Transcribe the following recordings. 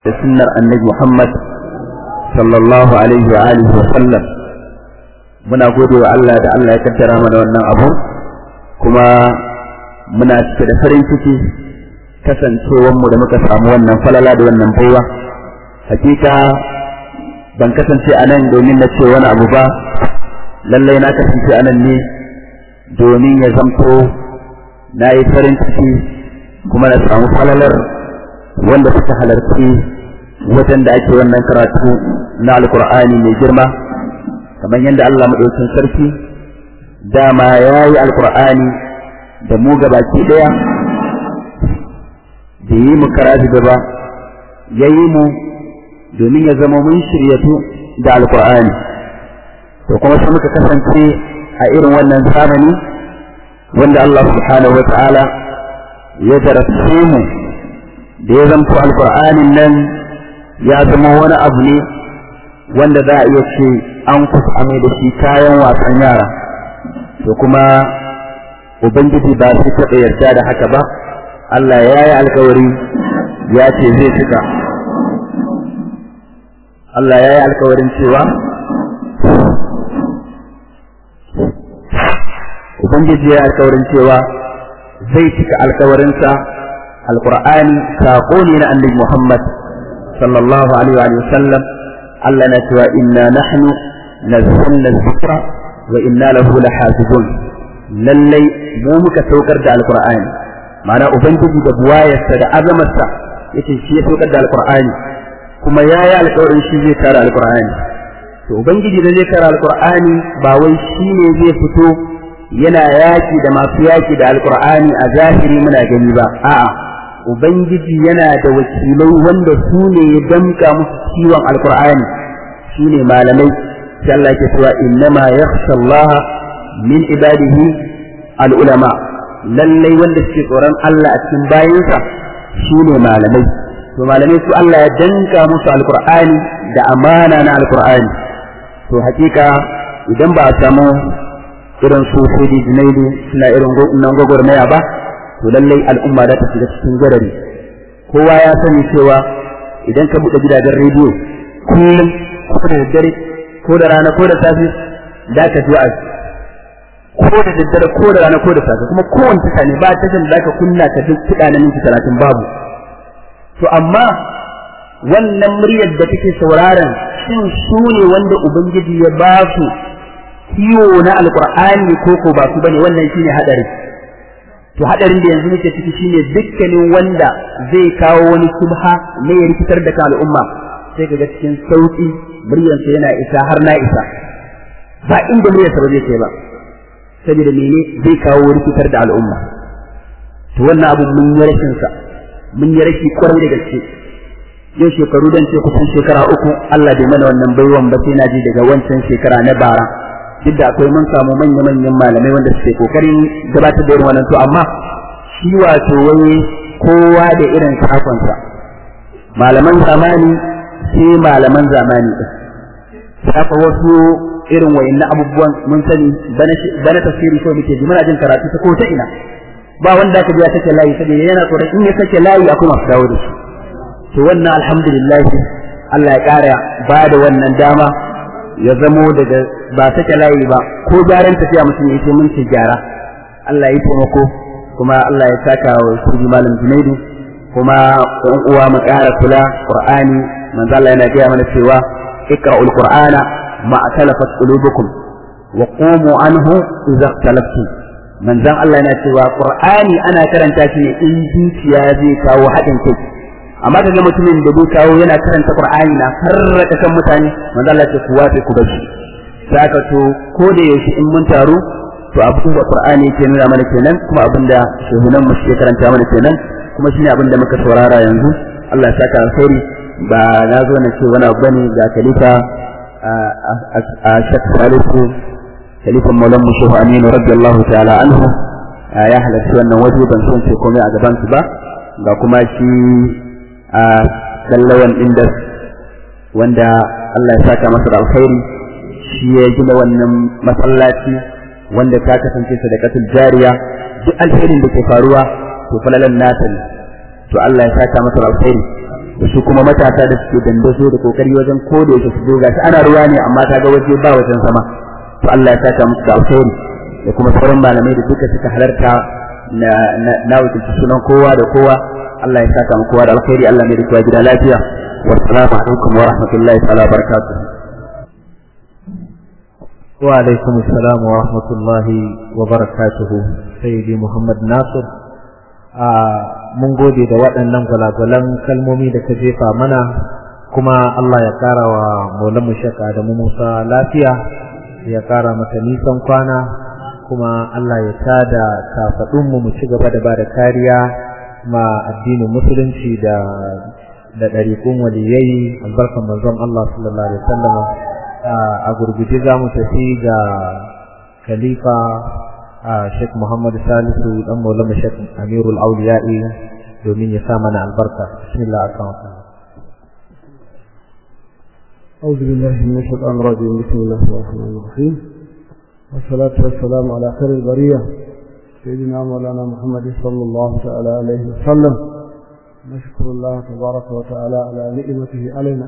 da sunnar annabi Muhammad sallallahu alaihi wa alihi wa sallam muna gode wa Allah da Allah ya kaddara mana wannan abu kuma muna cike da farin ciki kasancewar mu da muka samu wannan falala da wannan baiwa hakika ban kasance a nan domin na ce wani abu ba lallai na kasance a nan ne domin ya zamto na yi farin ciki kuma na samu falalar wanda suka halarci wajen da ake wannan karatu na alkur'ani mai girma kamar yadda Allah maɗaukin sarki dama ya yi alkur'ani da mu gabaki ɗaya da yi mu karatu gaba ya yi mu domin ya zama mun shiryatu da alkur'ani to kuma sai muka kasance a irin wannan zamani wanda Allah subhanahu wa ta'ala ya jarabce mu da ya zanto alkur'anin nan ya zama wani abu ne wanda za a iya ce an kusa mai da shi kayan wasan yara to kuma ubangiji ba su taɓa yarda da haka ba Allah ya yi alkawari ya ce zai cika Allah ya yi alkawarin cewa ubangiji ya yi alkawarin cewa zai cika alkawarinsa alqur'ani saƙo ne na annabi Muhammad sallallahu alaihi wa sallam Allah na cewa inna nahnu nazzalna dhikra wa inna lahu lahafizun lallai mu muka saukar da alqur'ani ma'ana ubangiji da buwayarsa da azamarsa yace shi ya saukar da alqur'ani kuma yayi alƙawarin shi zai kare alqur'ani to ubangiji da zai kare alqur'ani ba wai shi ne zai fito yana yaki da masu yaki da alqur'ani a zahiri muna gani ba a'a Ubangiji yana da wakilai wanda su ne ya damka musu ciwon alkur'ani su ne malamai sai Allah ke cewa innama yakhsha Allah min ibadihi al'ulama lallai wanda suke tsoron Allah a cikin bayansa su ne malamai to malamai su Allah ya danka musu alkur'ani da amana na alkur'ani to hakika idan ba a samu irin su sai junaidu suna irin nan gwagwarmaya ba to lallai al'umma za ta shiga cikin garari kowa ya sani cewa idan ka buɗe gidajen rediyo kullum ko da daddare ko da rana ko da safe da ka ji wa'azi ko da daddare ko da rana ko da safe kuma kowane tasha ne ba tashan da ka kunna ka duk kiɗa na minti talatin babu to amma wannan muryar da take sauraron shin su ne wanda ubangiji ya ba su kiwo na alƙur'ani ko ko ba su bane wannan shine hadari to hadarin da yanzu muke ciki shine dukkanin wanda zai kawo wani subha ne ya rikitar da kan al'umma sai kaga cikin sauki muryarsa yana isa har na isa ba inda muryarsa ba zai kai ba saboda mene zai kawo rikitar da al'umma to wannan abu mun yi rashin sa mun yi rashi kwarai da gaske yau shekaru dan ce kusan shekara uku Allah bai mana wannan baiwan ba sai na ji daga wancan shekara na bara duk da akwai mun samu manya-manyan malamai wanda suke kokarin gabatar da irin wannan to amma shi wato wai kowa da irin sakonsa malaman zamani sai malaman zamani din saka wasu irin wayannan abubuwan mun sani bana tafsiri ko muke ji muna jin karatu ta ko ta ina ba wanda aka ji ya sake layi saboda yana tsoron in ya sake layi akwai masu dawo da shi to wannan alhamdulillah Allah ya kara ba da wannan dama ya zamo daga ba sake layi ba ko gyaran tafiya mutum ya ce mun ce gyara Allah ya taimako kuma Allah ya saka wa shugi malam Junaidu kuma ɗan uwa mu ƙara kula Qur'ani manzo Allah yana gaya mana cewa iqra'ul Qur'ana ma atalafat qulubukum wa qumu anhu idza talaftum manzon Allah yana cewa Qur'ani ana karanta shi ne in zuciya zai kawo haɗin kai amma kaga mutumin da bai kawo yana karanta Qur'ani na farraka kan mutane manzo Allah ce ku wafe ku bashi saka to ko da yaushe in mun taru to abin da Qur'ani yake nuna mana kenan kuma abin da shehunan mu suke karanta mana kenan kuma shine abin da muka saurara yanzu Allah ya saka alkhairi ba na zo na ce wani abu bane ga khalifa a Sheikh Salisu khalifan Maulan mu Shehu Aminu radiyallahu ta'ala anhu ya halarci wannan waje ban son ce komai a gaban su ba ga kuma shi a sallawan inda wanda Allah ya saka masa da alkhairi shi ya gina wannan masallaci wanda ta kasance sadaqatul jariya duk alherin da ke faruwa to falalan nata ne to Allah ya saka masa alkhairi da su kuma matasa da suke dandazo da kokari wajen koda yake su doga ana ruwa ne amma ta ga waje ba wajen sama to Allah ya saka musu da alkhairi da kuma sauran malamai da duka suka halarta na na wakilci sunan kowa da kowa Allah ya saka mu kowa da alkhairi Allah mai da kowa gida lafiya wa assalamu alaikum wa rahmatullahi ta'ala barakatuh wa alaikum assalam wa rahmatullahi wa barakatuhu sayyidi Muhammad Nasir a mun gode da waɗannan gwalagwalan kalmomi da ka jefa mana kuma Allah ya ƙara wa maulan mu shaka da mu Musa lafiya ya ƙara mata nisan kwana kuma Allah ya tada kafaɗinmu mu ci gaba da ba da kariya ma addinin musulunci da da ɗariƙun waliyai albarkan manzon Allah sallallahu alaihi wasallam a gurguje za mu tafi ga khalifa Sheikh Muhammad Salisu dan Maulana Sheikh Amirul Auliya'i domin ya sa mana albarka bismillah akan أعوذ بالله من الشيطان الرجيم بسم الله الرحمن الرحيم والصلاة والسلام على خير البرية سيدنا مولانا محمد صلى الله تعالى عليه وسلم نشكر الله تبارك وتعالى على نعمته علينا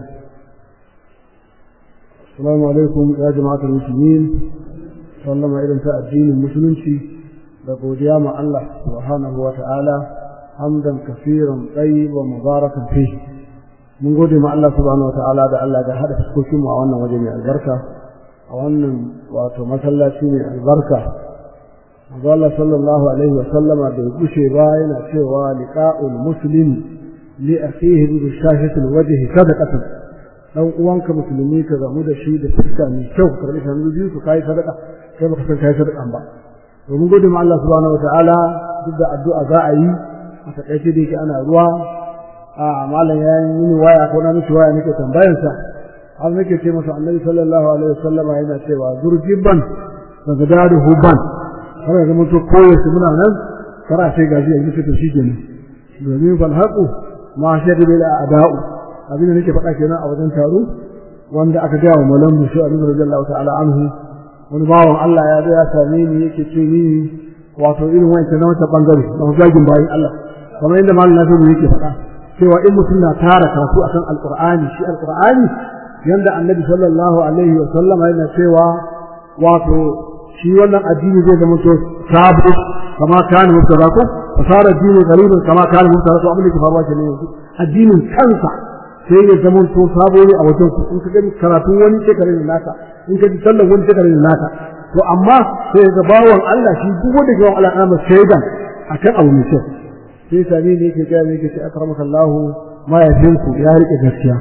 السلام عليكم يا جماعة المسلمين sallama irin ta addinin musulunci da godiya ma Allah subhanahu wa ta'ala hamdan kafiran tayyiban mubarakan fi mun gode ma Allah subhanahu wa ta'ala da Allah da hada fuskokin mu a wannan waje mai albarka a wannan wato masallaci mai albarka Manzo Allah sallallahu alaihi wa sallama da gushe ba yana cewa liqa'ul muslim li akhihi bi shahatil wajhi sadaqatan dan uwanka musulmi ka gamu da shi da fuska mai kyau karbi hannu biyu su kai sadaka kai baka san kai sadakan ba to mun gode ma Allah subhanahu wataala duk da addu'a za a yi a takaice da yake ana ruwa a malam ya yi mini waya ko na miki waya nake tambayar sa har nake ce masa annabi sallallahu alaihi wasallam yana cewa zurjibban daga dadu huban har ga mun to koyo su muna nan kara sai gaji a yi to shikenan domin fal haqu ma shadu bil a'da'u abin da nake faɗa kenan a wajen taro wanda aka gaya wa malam musu abin radiyallahu ta'ala anhu wani bawan Allah ya zo ya same ni yake ce ni wato irin wancan na wata bangare na zagin bayan Allah kamar yadda malam Nasiru yake faɗa cewa in mutum na tara karatu akan alqur'ani shi alqur'ani yanda annabi sallallahu alaihi wa sallam yana cewa wato shi wannan addini zai zama to sabu kama kana mutarako fasara addini gariban kama kana mutarako abin da ke faruwa kenan yanzu addinin kansa sai ya zama to sabo ne a wajen ku in ka gani karatun wani shekarar da naka in ka ji sallan wani shekarar da naka to amma sai ga bawan Allah shi duk wanda ga Allah amma shaidan akan abu mai kyau sai sami ne yake ga ne yake ce akramaka Allah ma ya ku ya rike gaskiya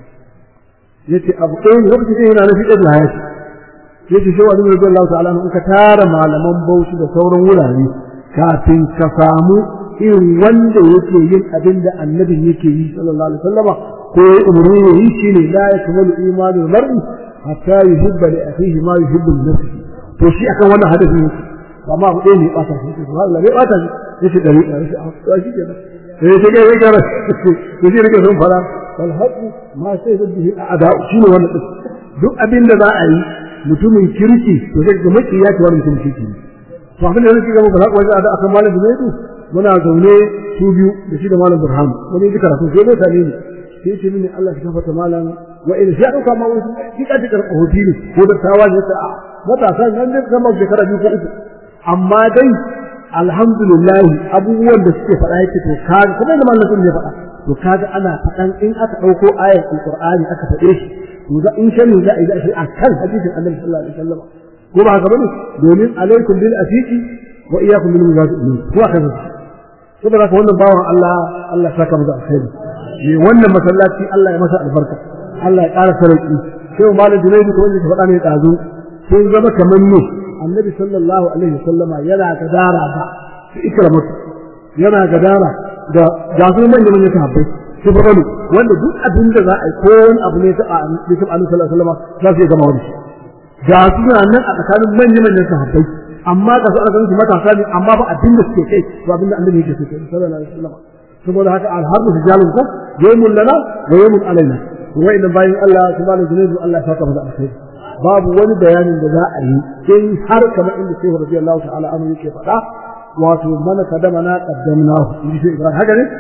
yace abu ɗaya ne lokacin da yana nufi da hayati yace shi wani mai Allah ta'ala in ka tara malaman bauchi da sauran wurare kafin ka samu irin wanda yake yin abin da annabin yake yi sallallahu alaihi wasallama ko umarni ne yi shine la yakmalu imanu mar'i hatta yuhibba li akhihi ma yuhibbu li nafsihi to shi akan wannan hadisi ne amma abu ɗaya ne ba ta shi Allah bai bata shi yace dari da shi a shi kenan sai ya ga ya gara to shi rike sun fara wal haqu ma sai da bihi a'da shi ne wannan duk abin da za a yi mutumin kirki to sai ga maki ya ce wannan mutumin kirki ne to abin da nake ga muku haka wanda da akan malam Zubairu muna zaune su biyu da shi da malam Burhan wani ji karatu sai dai tare ne sai ce mini Allah ya gafarta malam wa in sha dauka ma wasu kika ji karɓa hotili ko da tawa ne ta matasa nan da zama shekara biyu ko uku amma dai alhamdulillah abubuwan da suke faɗa yake to kaga kuma da malam sun ya faɗa to kaga ana faɗan in aka ɗauko ayar alqur'ani aka faɗe shi to za in shani za a yi shi akan hadisin annabi sallallahu alaihi wasallam ko ba haka bane domin alaikum bil afiqi wa iyyakum bil mujahidiin ko haka ne saboda haka wannan bawan Allah Allah ya saka mu da alkhairi ne wannan masallaci Allah ya masa albarka Allah ya ƙara sarki sai malam Junaidu ko wanda ya faɗa ne ɗazu sun zama kamar ne annabi sallallahu alaihi wasallama yana gadara da su ikrama yana gadara da ga su manyan manyan sahabbai su farko wanda duk abin da za a yi ko wani abu ne ta annabi sallallahu alaihi wasallama za su gama wani ga su nan a tsakanin manyan manyan sahabbai amma ga su aka ganin matasa ne amma ba abin da suke kai ba abin da annabi yake so sallallahu alaihi wasallama saboda haka alharbu rijalun ko yawmun lana wa yawmun alaina wa inna bayin Allah subhanahu wa ta'ala Allah ya saka mu da alkhairi babu wani bayanin da za a yi in har kamar inda Shehu radiyallahu ta'ala anhu yake faɗa wato mana kadama na qaddamnahu in ji Ibrahim haka ne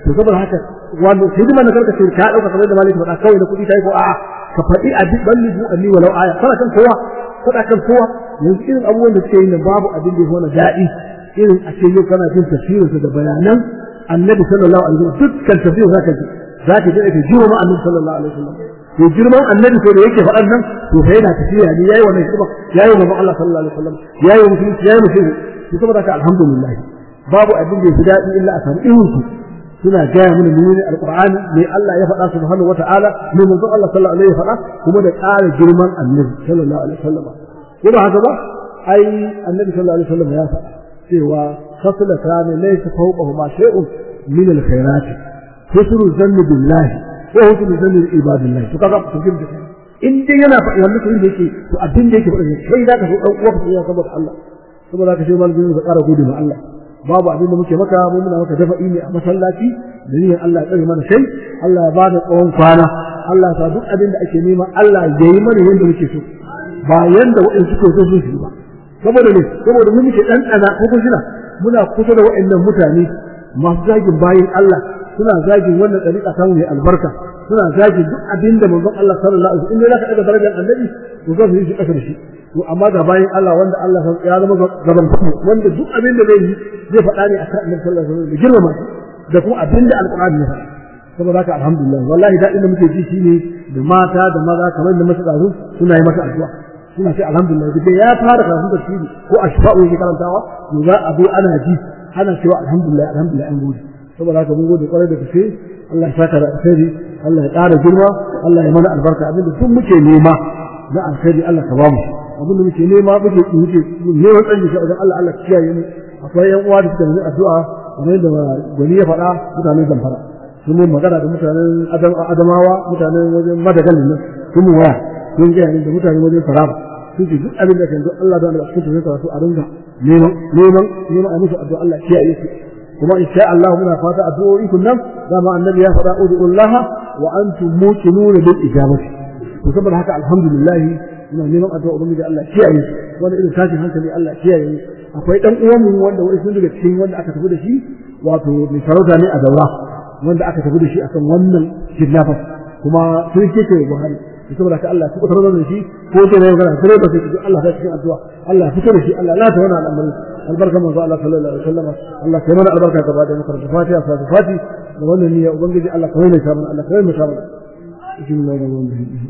to saboda haka wanda hidima na karka ce ka dauka kamar da maliki faɗa kawai na kuɗi kai ko a'a ka faɗi a duk balli bu anni walau aya kana kan kowa kana kan kowa yanzu irin abubuwan da suke yi nan babu abin da ya wani daɗi irin a ce yau kana jin tafsirinsa da bayanan annabi sallallahu alaihi wasallam dukkan tafsirin zaka ji zaka ji ake jiro ma annabi sallallahu alaihi wasallam to girman annabi ko da yake faɗan nan to fa yana tafiya ne yayi wannan hidima yayi wa Allah sallallahu alaihi wasallam yayi wa musulunci yayi musulunci to saboda haka alhamdulillah babu abin da ya fi daɗi illa a samu irin su suna gaya mana menene alqur'ani me Allah ya faɗa subhanahu wata'ala me manzon Allah sallallahu alaihi wasallam ya faɗa kuma da ƙara girman annabi sallallahu alaihi wasallam ko ba haka ba ai annabi sallallahu alaihi wasallam ya faɗa cewa خصلتان ليس فوقهما شيء من الخيرات حسن الظن بالله وحسن الظن بعباد الله to kaga to kin in dai yana faɗi wannan to yake to abin da yake faɗi kai zaka so dan uwa ka saboda Allah saboda ka sai malamin ka ƙara gode ma Allah babu abin da muke maka mu muna maka dafa ne a masallaci da niyyar Allah ya tsare mana sai Allah ya bada tsawon kwana Allah ya sa duk abin da ake nema Allah ya yi mana yanda muke so ba yanda waɗansu suke so su yi ba saboda ne saboda mun muke dan tsana ko kun shina muna kusa da waɗannan mutane masu zagin bayin Allah suna zagin wannan dariƙa samu mai albarka suna zagin duk abin da manzon Allah sallallahu alaihi wasallam in zaka daga darajar annabi to za su yi shi kasar shi to amma ga bayin Allah wanda Allah ya zama gaban ku wanda duk abin da zai yi zai faɗa ne akan annabi sallallahu alaihi wasallam da girmama da kuma abin da alqur'ani ya faɗa saboda haka alhamdulillah wallahi daɗin da muke ji shine da mata da maza kamar da masu ɗazu suna yi masa addu'a suna ce alhamdulillah duk ya fara karatun tafsiri ko ashfa'u yake karantawa to za a zo ana ji ana cewa alhamdulillah alhamdulillah an gode saboda haka mun gode kwarai da gaske Allah ya saka da alkhairi Allah ya ƙara girma Allah ya mana albarka abinda duk muke nema na alkhairi Allah ka bamu abinda muke nema muke muke neman tsanji shi wajen Allah Allah kiyaye mu akwai yan uwa da suka yi addu'a kamar yadda gwani ya faɗa mutanen zamfara sun mun magana da mutanen adamawa mutanen wajen madagalin nan sun mu waya sun gaya da mutanen wajen faraba sun ce duk abin da kan zo Allah da Allah cikin tafsirin karatu a ringa neman neman neman a musu addu'a Allah kiyaye su kuma insha Allah muna fata addu'o'i kun nan dama annabi ya faɗa ud'ullah wa antum muqinun bil ijabati to saboda haka alhamdulillah muna neman addu'a ubangiji Allah kiyaye su wani irin tashin hankali Allah kiyaye akwai dan uwan mu wanda wani sun daga cikin wanda aka tafi da shi wato mai sarauta ne a daura wanda aka tafi da shi akan wannan kidnappers kuma sun ce ce Buhari saboda ka Allah ku tarar da shi ko ce ne magana sai ba sai Allah ta cikin addu'a Allah fito da shi Allah la ta wana al'amari albarka manzo Allah sallallahu alaihi wasallam Allah kai mana albarka gaba da muka da fatiha fa fati da wannan niyya ubangiji Allah kai mai sabon Allah kai mai sabon bismillahir rahmanir rahim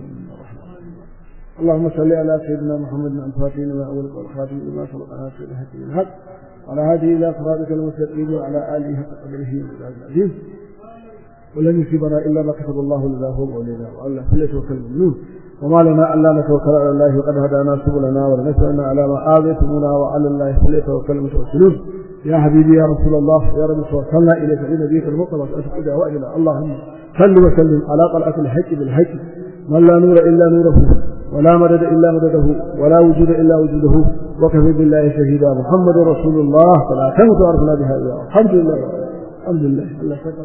اللهم صل على سيدنا محمد الفاتح لما أولك والخاتم لما سبق ناصر الحق بالحق وعلى هذه إلى صراطك المستقيم وعلى آله حق قدره العظيم ولن يصيبنا الا ما كتب الله لنا هو ولنا والله فليتوكل المؤمنون وما لنا الا نتوكل على الله وقد هدانا سبلنا ولنسالنا على ما اذيتمونا وعلى الله فليتوكل المتوكلون يا حبيبي يا رسول الله يا رب توكلنا اليك لنبيك المطلب واسالك دعوائنا اللهم صل وسلم على طلعه الحق بالحق من لا نور الا نوره ولا مدد الا مدده ولا وجود الا وجوده وكفى بالله شهيدا محمد رسول الله فلا تمت عرفنا بها الحمد لله الحمد لله الله شكرا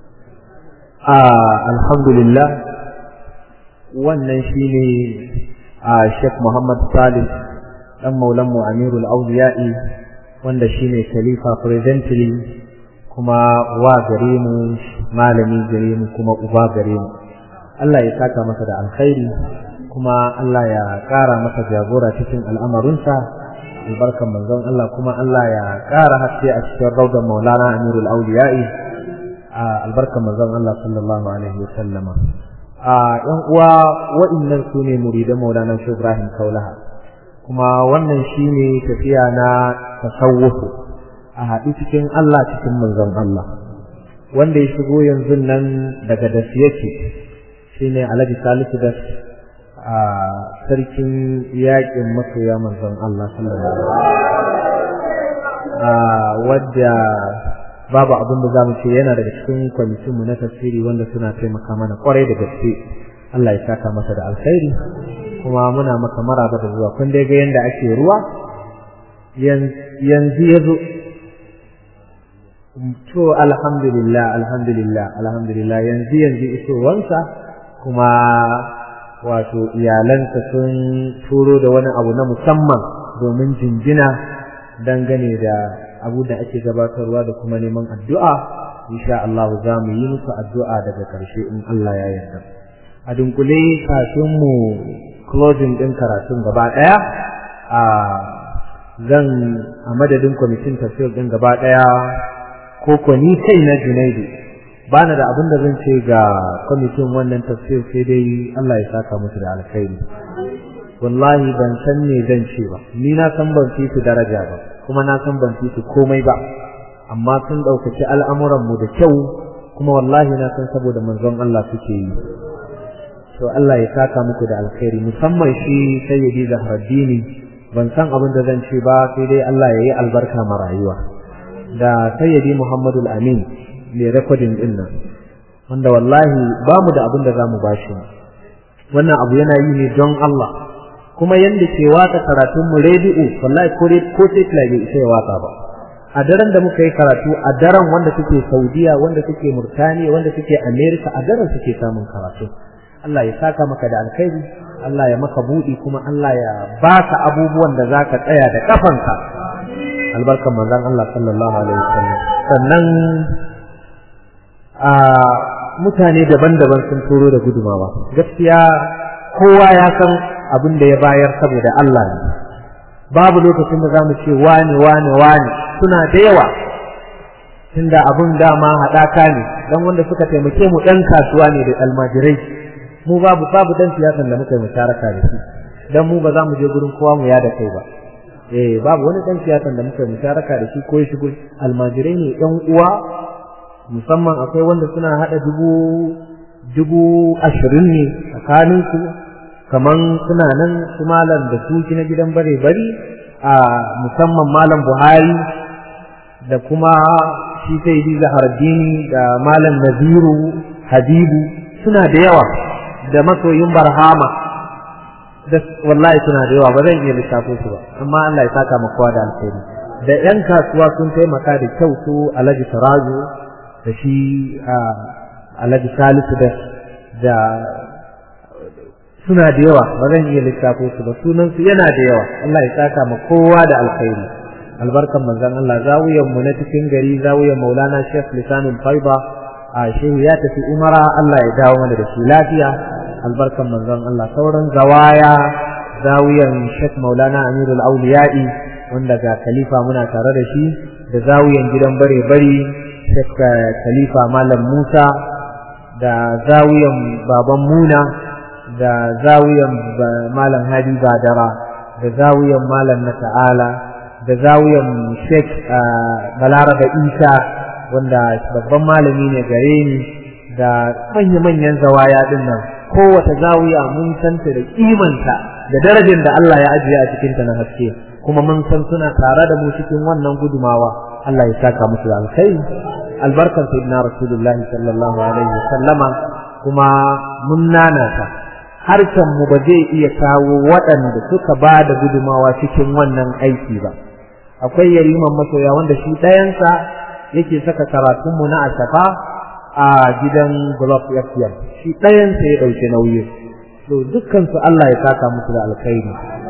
alhamdulillah wannan shine a Sheikh Muhammad Salih dan maulan mu Amirul Awliya'i wanda shine khalifa presently kuma wa gare mu malami gare mu kuma uba gare mu Allah ya saka masa da alkhairi kuma Allah ya ƙara masa jagora cikin al'amarinsa albarkan manzon Allah kuma Allah ya ƙara haske a cikin raudan maulana Amirul Awliya'i albarkar manzon Allah sallallahu alaihi wa sallama a yan uwa wa'annan su ne muridan Maulana Sheikh Ibrahim Kaulaha kuma wannan shine tafiya na tasawuf a haɗu cikin Allah cikin manzon Allah wanda ya shigo yanzu nan daga das yake shine Alhaji Salisu das a sarkin yaƙin masoya manzon Allah sallallahu alaihi wa wadda babu abin da zamu ce yana daga cikin kwamitin mu na tafsiri wanda suna taimaka mana kwarai da gaske Allah ya saka masa da alkhairi kuma muna maka maraba da zuwa kun dai ga yanda ake ruwa yanzu yazo to alhamdulillah alhamdulillah alhamdulillah yanzu yanzu isowansa kuma wato iyalansa sun turo da wani abu na musamman domin jinjina dangane da abu da ake gabatarwa da kuma neman addu'a insha Allah za mu yi musu addu'a daga ƙarshe in Allah ya yarda a dunkule kafin mu closing din karatun gaba ɗaya a zan a madadin kwamitin tafsir din gaba ɗaya ko ko ni kai na Junaidu bana da abin da zan ce ga kwamitin wannan tafsir sai dai Allah ya saka musu da alkhairi wallahi ban san me zan ce ba ni na san ban fi su daraja ba kuma na san ban fi su komai ba amma sun ɗaukaci al'amuran mu da kyau kuma wallahi na san saboda manzon Allah suke yi to Allah ya saka muku da alkhairi musamman shi sayyidi Zahraddini ban san abin da zan ce ba sai dai Allah ya yi albarka ma rayuwa da sayyidi Muhammadu Amin mai rekodin din nan wanda wallahi ba mu da abin da za mu bashi wannan abu yana yi ne don Allah kuma yanda ke waka karatun mu rediyo wallahi ko ko sai bai isa ya waka ba a daren da muka yi karatu a daren wanda suke Saudiya wanda suke Murtaniya wanda suke America a daren suke samun karatu Allah ya saka maka da alkhairi Allah ya maka budi kuma Allah ya baka abubuwan da zaka tsaya da kafanka albarkan manzon Allah sallallahu alaihi wasallam sannan a mutane daban-daban sun turo da gudumawa gaskiya kowa ya san abin da ya bayar saboda Allah ne babu lokacin da zamu ce wani wani wani suna da yawa tunda abin dama haɗaka ne dan wanda suka taimake mu ɗan kasuwa ne da almajirai mu babu babu dan siyasan da muka yi musharaka da shi dan mu ba za mu je gurin kowa mu yada kai ba eh babu wani dan siyasan da muka yi musharaka da shi ko ya shigo almajirai ne ɗan uwa musamman akwai wanda suna hada dubu dubu ashirin ne tsakanin su kaman suna nan su malam da su na gidan bare bari a musamman malam buhari da kuma shi sai yi zahardini da malam naziru habibu suna da yawa da masoyin barhama da wallahi suna da yawa ba zan iya lissafo su ba amma Allah ya saka mu kowa da alheri da yan kasuwa sun taimaka da kyau su Alhaji Tarazo da shi Alhaji Salisu da da suna da yawa ba zan iya lissafo su ba sunan su yana da yawa Allah ya saka mu kowa da alheri albarkan manzon Allah zawiyan mu na cikin gari zawiyan Maulana Sheikh Lisanul Faiba a shehu ya tafi umara Allah ya dawo mana da shi lafiya albarkan manzon Allah sauran zawaya zawiyan Sheikh Maulana Amirul Auliya'i wanda ga khalifa muna tare da shi da zawiyan gidan bare bari Sheikh Khalifa Malam Musa da zawiyan baban Muna da zawiyan Malam Hadi Badara da zawiyan Malam na Ta'ala da zawiyan Sheikh Balaraba Isa wanda babban malami ne gare ni da manya-manyan zawaya din nan kowace zawiya mun santa da kimanta da darajar da Allah ya ajiye a cikinta na haske kuma mun san suna tare da mu cikin wannan gudumawa Allah ya saka musu da alkhairi albarkan sayyidina rasulullahi sallallahu alaihi wasallama kuma mun nanata harkan mu ba zai iya kawo waɗanda suka ba da gudumawa cikin wannan aiki ba akwai yariman masoya wanda shi ɗayansa yake saka karatunmu na ashafa a gidan Glob FM shi ɗayansa ya ɗauki nauyi to dukkan su Allah ya saka musu da alkhairi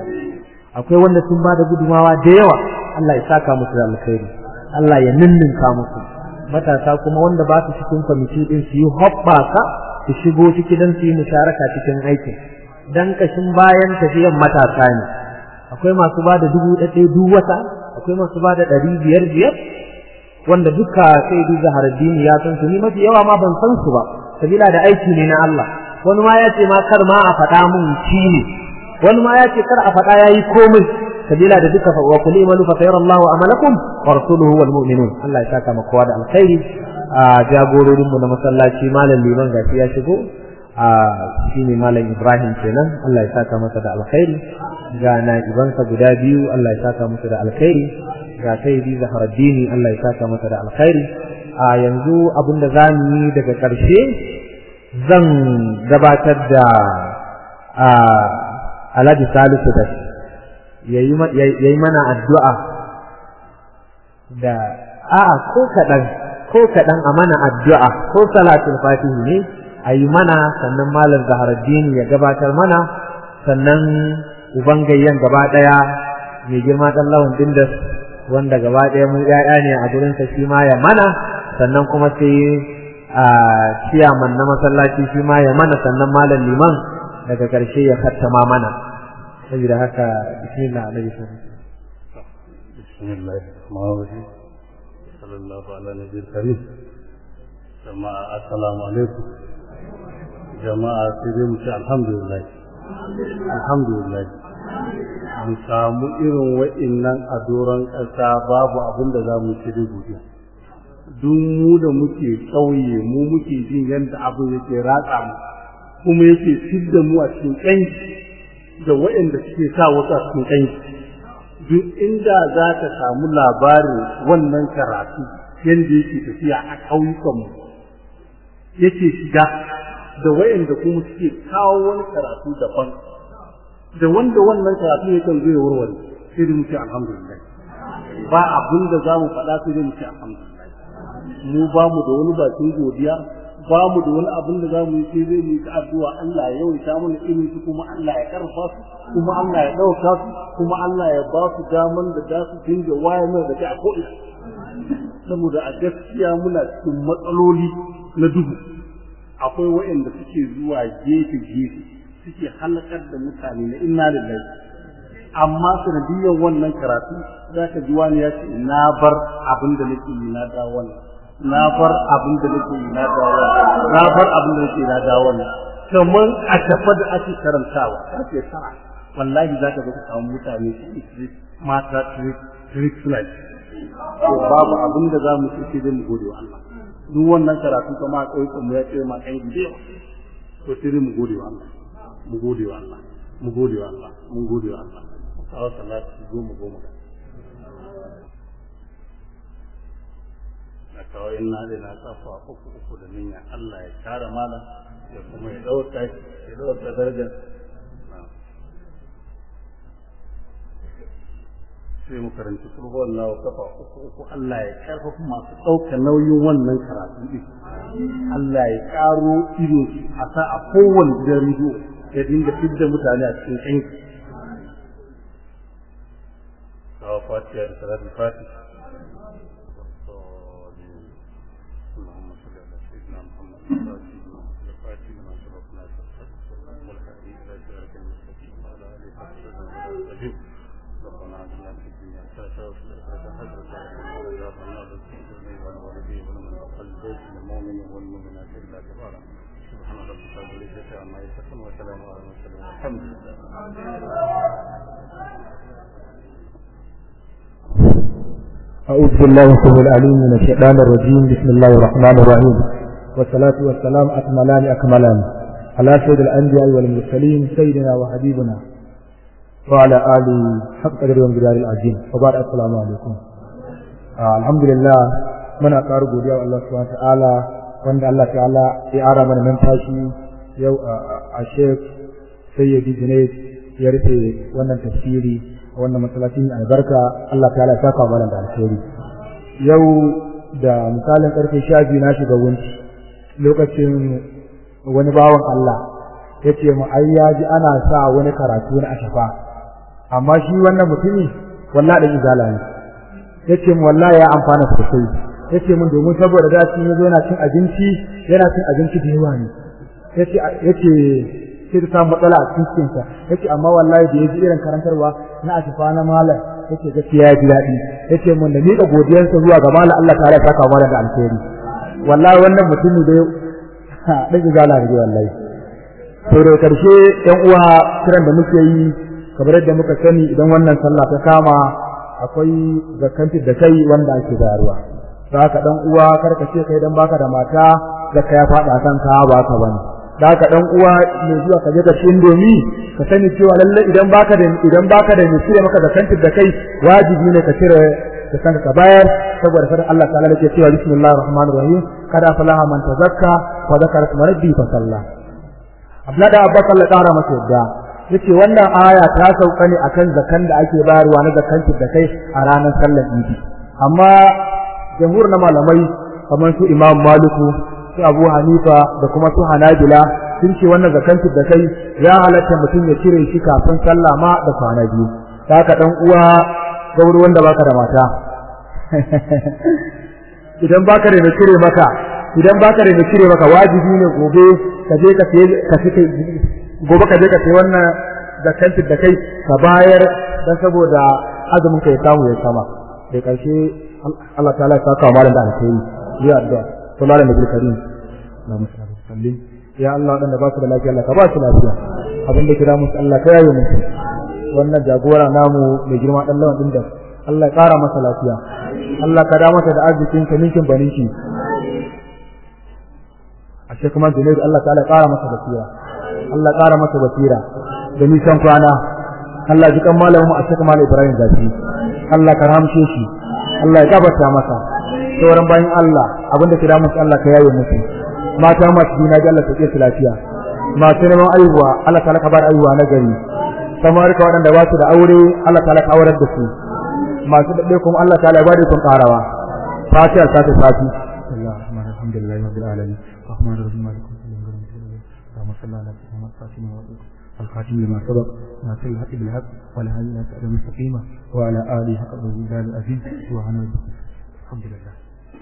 akwai wanda sun ba da gudumawa da yawa Allah ya saka musu da alkhairi Allah ya ninninka musu matasa kuma wanda ba su cikin kwamiti din su yi hoɓɓaka su shigo ciki don su yi musharaka cikin aikin dan kashin bayan tafiyan matasa ne akwai masu ba da dubu ɗaya duk wata akwai masu ba da ɗari biyar biyar wanda duka sai du zaharaddini ya san su ni mafi yawa ma ban san su ba sabila da aiki ne na Allah wani ma ya ce ma kar ma a faɗa mun ci ne wani ma ya ce kar a faɗa yayi komai sabila da duka wa kulli imanu fa sayara Allahu amalakum wa rasuluhu wal mu'minun Allah ya saka maka da alkhairi a jagororin mu na masallaci malam liman gashi ya shigo a shine malam Ibrahim kenan Allah ya saka masa da alkhairi ga na ibansa guda biyu Allah ya saka masa da alkhairi ga sayyidi Zaharaddini Allah ya saka masa da alkhairi a yanzu abin da za mu yi daga ƙarshe zan gabatar da a Alhaji Salisu da yayi mana addu'a da a'a ko kaɗan ko kaɗan a mana addu'a ko salatul fatihi ne a yi mana sannan malam Zaharaddini ya gabatar mana sannan uban gayyan gaba ɗaya mai girma ɗan lawan dindas wanda gaba ɗaya mu ƴaƴa ne a gurinsa shi ma ya mana sannan kuma sai a ciyaman na masallaci shi ma ya mana sannan malam liman daga ƙarshe ya kattama mana saboda haka bismillah alaihi sallam bismillah ma'awaji sallallahu ala nabiyil karim jama'a assalamu alaikum jama'a sai dai mu ce alhamdulillah alhamdulillah mu samu irin wa'innan a doron ƙasa babu abin da za mu ci da godiya duk mu da muke ƙauye mu muke jin yadda abin yake ratsa mu kuma yake fidda mu a cikin ƙanki da waɗanda suke sa wasu a cikin ƙanki duk inda za ka samu labarin wannan karatu yadda yake tafiya a ƙauyukanmu yake shiga da waɗanda kuma suke kawo wani karatu daban da wanda wannan karatu ya kan zai warware sai da muke alhamdulillah ba abin da za mu faɗa sai da muke alhamdulillah mu ba mu da wani bakin godiya ba mu da wani abin da za mu yi sai zai mu yi addu'a Allah ya yawaita mana irin su kuma Allah ya karfa su kuma Allah ya ɗauka su kuma Allah ya ba su daman da za su dinga waye mana da a ko'ina saboda a gaskiya muna cikin matsaloli na duhu akwai waɗanda suke zuwa gefe gefe suke halakar da mutane na inna lillahi amma sanadiyyar wannan karatu za ka ji wani ya ce na bar abin da nake yi na da wannan na bar abin da nake yi na da wannan na bar abin da nake na da wannan kamar a tafa da ake karantawa ake tara wallahi za ka ga samu mutane su mata trick flight to babu abin da za mu ce sai mu gode wa Allah duk wannan karatu kuma a ƙauyukan mu ya ce ma kan gide to sai mu gode wa Allah mu gode wa Allah mu gode wa Allah mu gode wa Allah kawo salatu goma goma na kawo ina da na tsafa uku uku da niyyar Allah ya kare mala ya kuma ya dauka ya dauka darajar sai mu karanci kurbo Allah wa kafa uku uku Allah ya karfafa masu ɗaukar nauyin wannan karatu din Allah ya karo ido a sa a kowane gidan rediyo ya dinga fidda mutane a cikin kanki kawo fatiha da salatul fatih اللهم صل على سيدنا محمد الفاتح لما سبق ناصر والهدي الى صراط المستقيم وعلى اله وصحبه وسلم ربنا اتنا في الدنيا حسنه وفي الاخره حسنه وقنا عذاب النار والوالدين ومن دخل البيت المؤمن والمؤمنات الا كبارا سبحان ربك رب العزه عما يصفون وسلام على المرسلين والحمد لله أعوذ بالله السميع العليم من الشيطان الرجيم بسم الله الرحمن الرحيم والصلاة والسلام أكملان أكملان على سيد الأنبياء والمرسلين سيدنا وحبيبنا وعلى آله حق قدر وانجلال العظيم وبعد السلام عليكم آه الحمد لله من أقار قولي الله سبحانه وتعالى وأن الله تعالى إعارة من منفاشي يو الشيخ سيدي جنيد يرثي وأن تفسيري wannan masallacin albarka Allah ta ya saka mana da alheri yau da misalin karfe 12 na shiga wunci lokacin wani bawan Allah yace mu ai yaji ana sa wani karatu na ashafa amma shi wannan mutumi wallahi da izala ne yace mu wallahi ya amfana sosai yace mun domin saboda da shi yazo yana cin abinci yana cin abinci da yawa ne yace yace sai ta samu matsala a cikin cikinsa yace amma wallahi da yaji irin karantarwa na asifa na malam yace gaskiya ya ji daɗi yace mun da miƙa godiyarsa zuwa ga malam Allah ta'ala ya saka mana da alheri wallahi wannan mutumi da dan izala ne wallahi to da karshe ɗan uwa kiran da muke yi kamar yadda muka sani idan wannan sallah ta kama akwai zakanti da kai wanda ake bayarwa to haka dan uwa karka ce kai dan baka da mata zakka ya faɗa kanka ba ka bane da haka dan uwa mai zuwa ka je ka ci indomi ka sani cewa lalle idan baka da idan baka da mai cire maka zakantin da kai wajibi ne ka cire da kanka ka bayar saboda fadan Allah ta'ala yake cewa bismillahir rahmanir rahim kada falaha man tazakka wa zakara isma rabbi fa salla Abdullah da Abbas Allah ƙara masa yadda yace wannan aya ta sauka ne akan zakan da ake bayarwa na zakantin da kai a ranar sallar Idi amma jamhur na malamai kamar su Imam Maliku su Abu Hanifa da kuma su Hanabila sun ce wannan zakantu da kai ya halatta mutum ya cire shi kafin sallah ma da kwana biyu ta haka dan uwa gauri wanda baka da mata idan baka da cire maka idan baka da cire maka wajibi ne gobe ka je ka sai ka sai gobe ka je ka sai wannan da kanti da kai ka bayar dan saboda azumin ka ya samu ya sama da karshe Allah ta'ala ya saka malam da alheri ya addu'a to malam da karim na musallim sallim ya Allah dan da ba su da lafiya Allah ka ba su lafiya abin da kira musu Allah ka yaye musu wannan jagora namu mai girma dan lawan din da Allah ya kara masa lafiya Allah ka da masa da arzikin ka ninkin baninki a ce kuma Junaid Allah ta'ala ya kara masa basira Allah ya kara masa basira da nisan kwana Allah ji kan malamin mu a cikin malam Ibrahim Zafi Allah ka ramshe shi Allah ya gafarta masa sauran bayan Allah abinda kira musu Allah ka yaye musu mata masu juna ji Allah ta ke su lafiya masu neman aihuwa Allah ta ka bar aihuwa na gari samar ka waɗanda ba su da aure Allah ta ka aurar da su masu daɗe kuma Allah ta ya bada sun ƙarawa fatiha ta ta fati alhamdulillah rabbil alamin rahman rahim malik اللهم صل على سيدنا فاطمه الخاتم لما سبق ناصر الحق بالحق ولا هادي الى صراط المستقيم وعلى اله حق الرجال العزيز سبحان ربك الحمد لله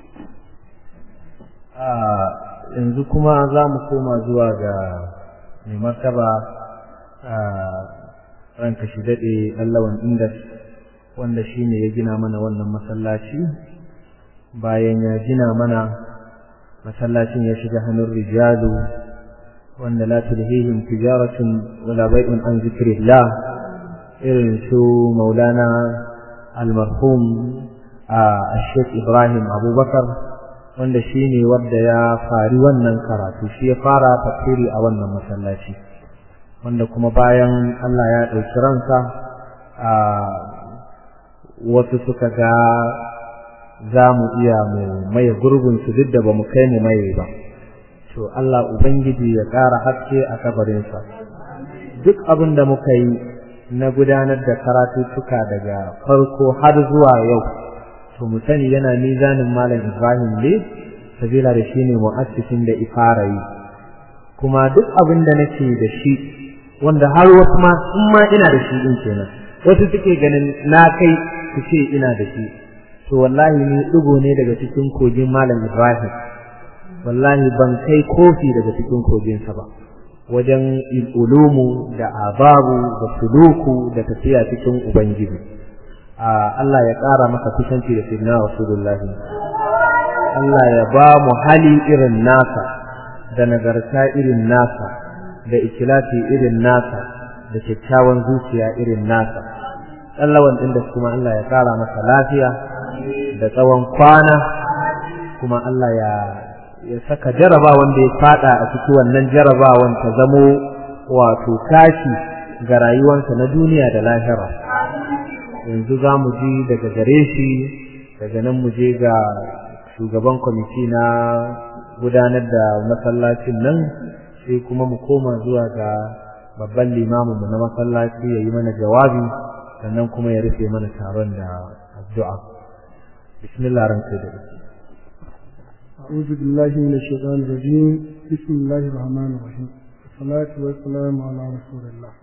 yanzu kuma za mu koma zuwa ga mai martaba a ranka shi daɗe allawan indas wanda shi ne ya gina mana wannan masallaci bayan ya gina mana masallacin ya shiga hannun rijalu wanda la tulhihim tijaratun wala bai'un an zikrillah irin su maulana almarhum a Sheikh Ibrahim Abubakar wanda shi ne wanda ya fari wannan karatu shi ya fara tafsiri a wannan masallaci wanda kuma bayan Allah ya ɗauki ransa a wasu suka ga za mu iya mu maye gurbinsu duk da ba mu kai mu maye ba to Allah Ubangiji ya ƙara haske a kabarinsa duk abin da muka yi na gudanar da karatuttuka daga farko har zuwa yau to mu sani yana mizanin malam Ibrahim ne sabila da shi ne mu'assisin da ifara yi kuma duk abin da nake da shi wanda har wasu ma in ma ina da shi din kenan wasu suke ganin na kai su ce ina da shi to wallahi ni dugo ne daga cikin kogin malam Ibrahim wallahi ban kai kofi daga cikin koginsa ba wajen ulumu da ababu da suluku da tafiya cikin ubangiji Allah ya ƙara maka kusanci da sayyidina rasulullahi Allah ya ba mu hali irin nasa da nagarta irin nasa da ikilasi irin nasa da kyakkyawan zuciya irin nasa tsallawan ɗin da kuma Allah ya ƙara masa lafiya da tsawon kwana kuma Allah ya ya saka jarabawan da ya fada a cikin wannan jarabawan ta zamo wato tashi ga rayuwarsa na duniya da lahira yanzu za mu ji daga gare shi daga nan mu je ga shugaban kwamiti na gudanar da masallacin nan sai kuma mu koma zuwa ga babban limamin mu na masallaci ya yi mana jawabi sannan kuma ya rufe mana taron da addu'a bismillah ranka da أعوذ بالله من الشيطان الرجيم بسم الله الرحمن الرحيم والصلاة والسلام على رسول الله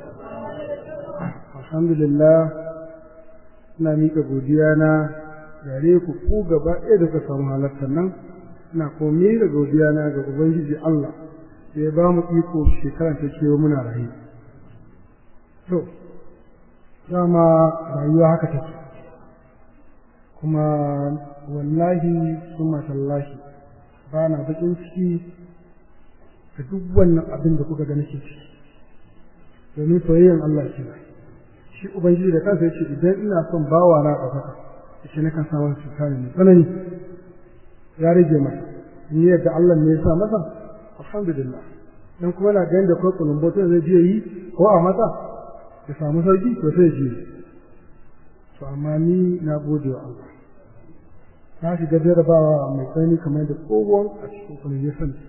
الحمد لله ina miƙa godiya na gare ku ku gaba ɗaya da ka samu halartar nan ina kuma miƙa godiya na ga ubangiji Allah da ya ba mu iko shekara ta kewa muna rayu to dama rayuwa haka take kuma wallahi summa tallahi ba na bakin ciki da duk wannan abin da kuka ga nake ciki domin soyayyen Allah ce shi ubangiji da kansa yace idan ina son bawa na ɗaukaka yace nakan sa masa cuta ne mai tsanani ya rage masa ni yadda Allah ne ya sa masa alhamdulillah dan kuma na ganin da ko kulumboto zai je yi ko a masa ya samu sauki to sai ji to amma ni na gode wa Allah na shiga jarabawa mai tsanani kamar da tsohon a cikin kuma ya sani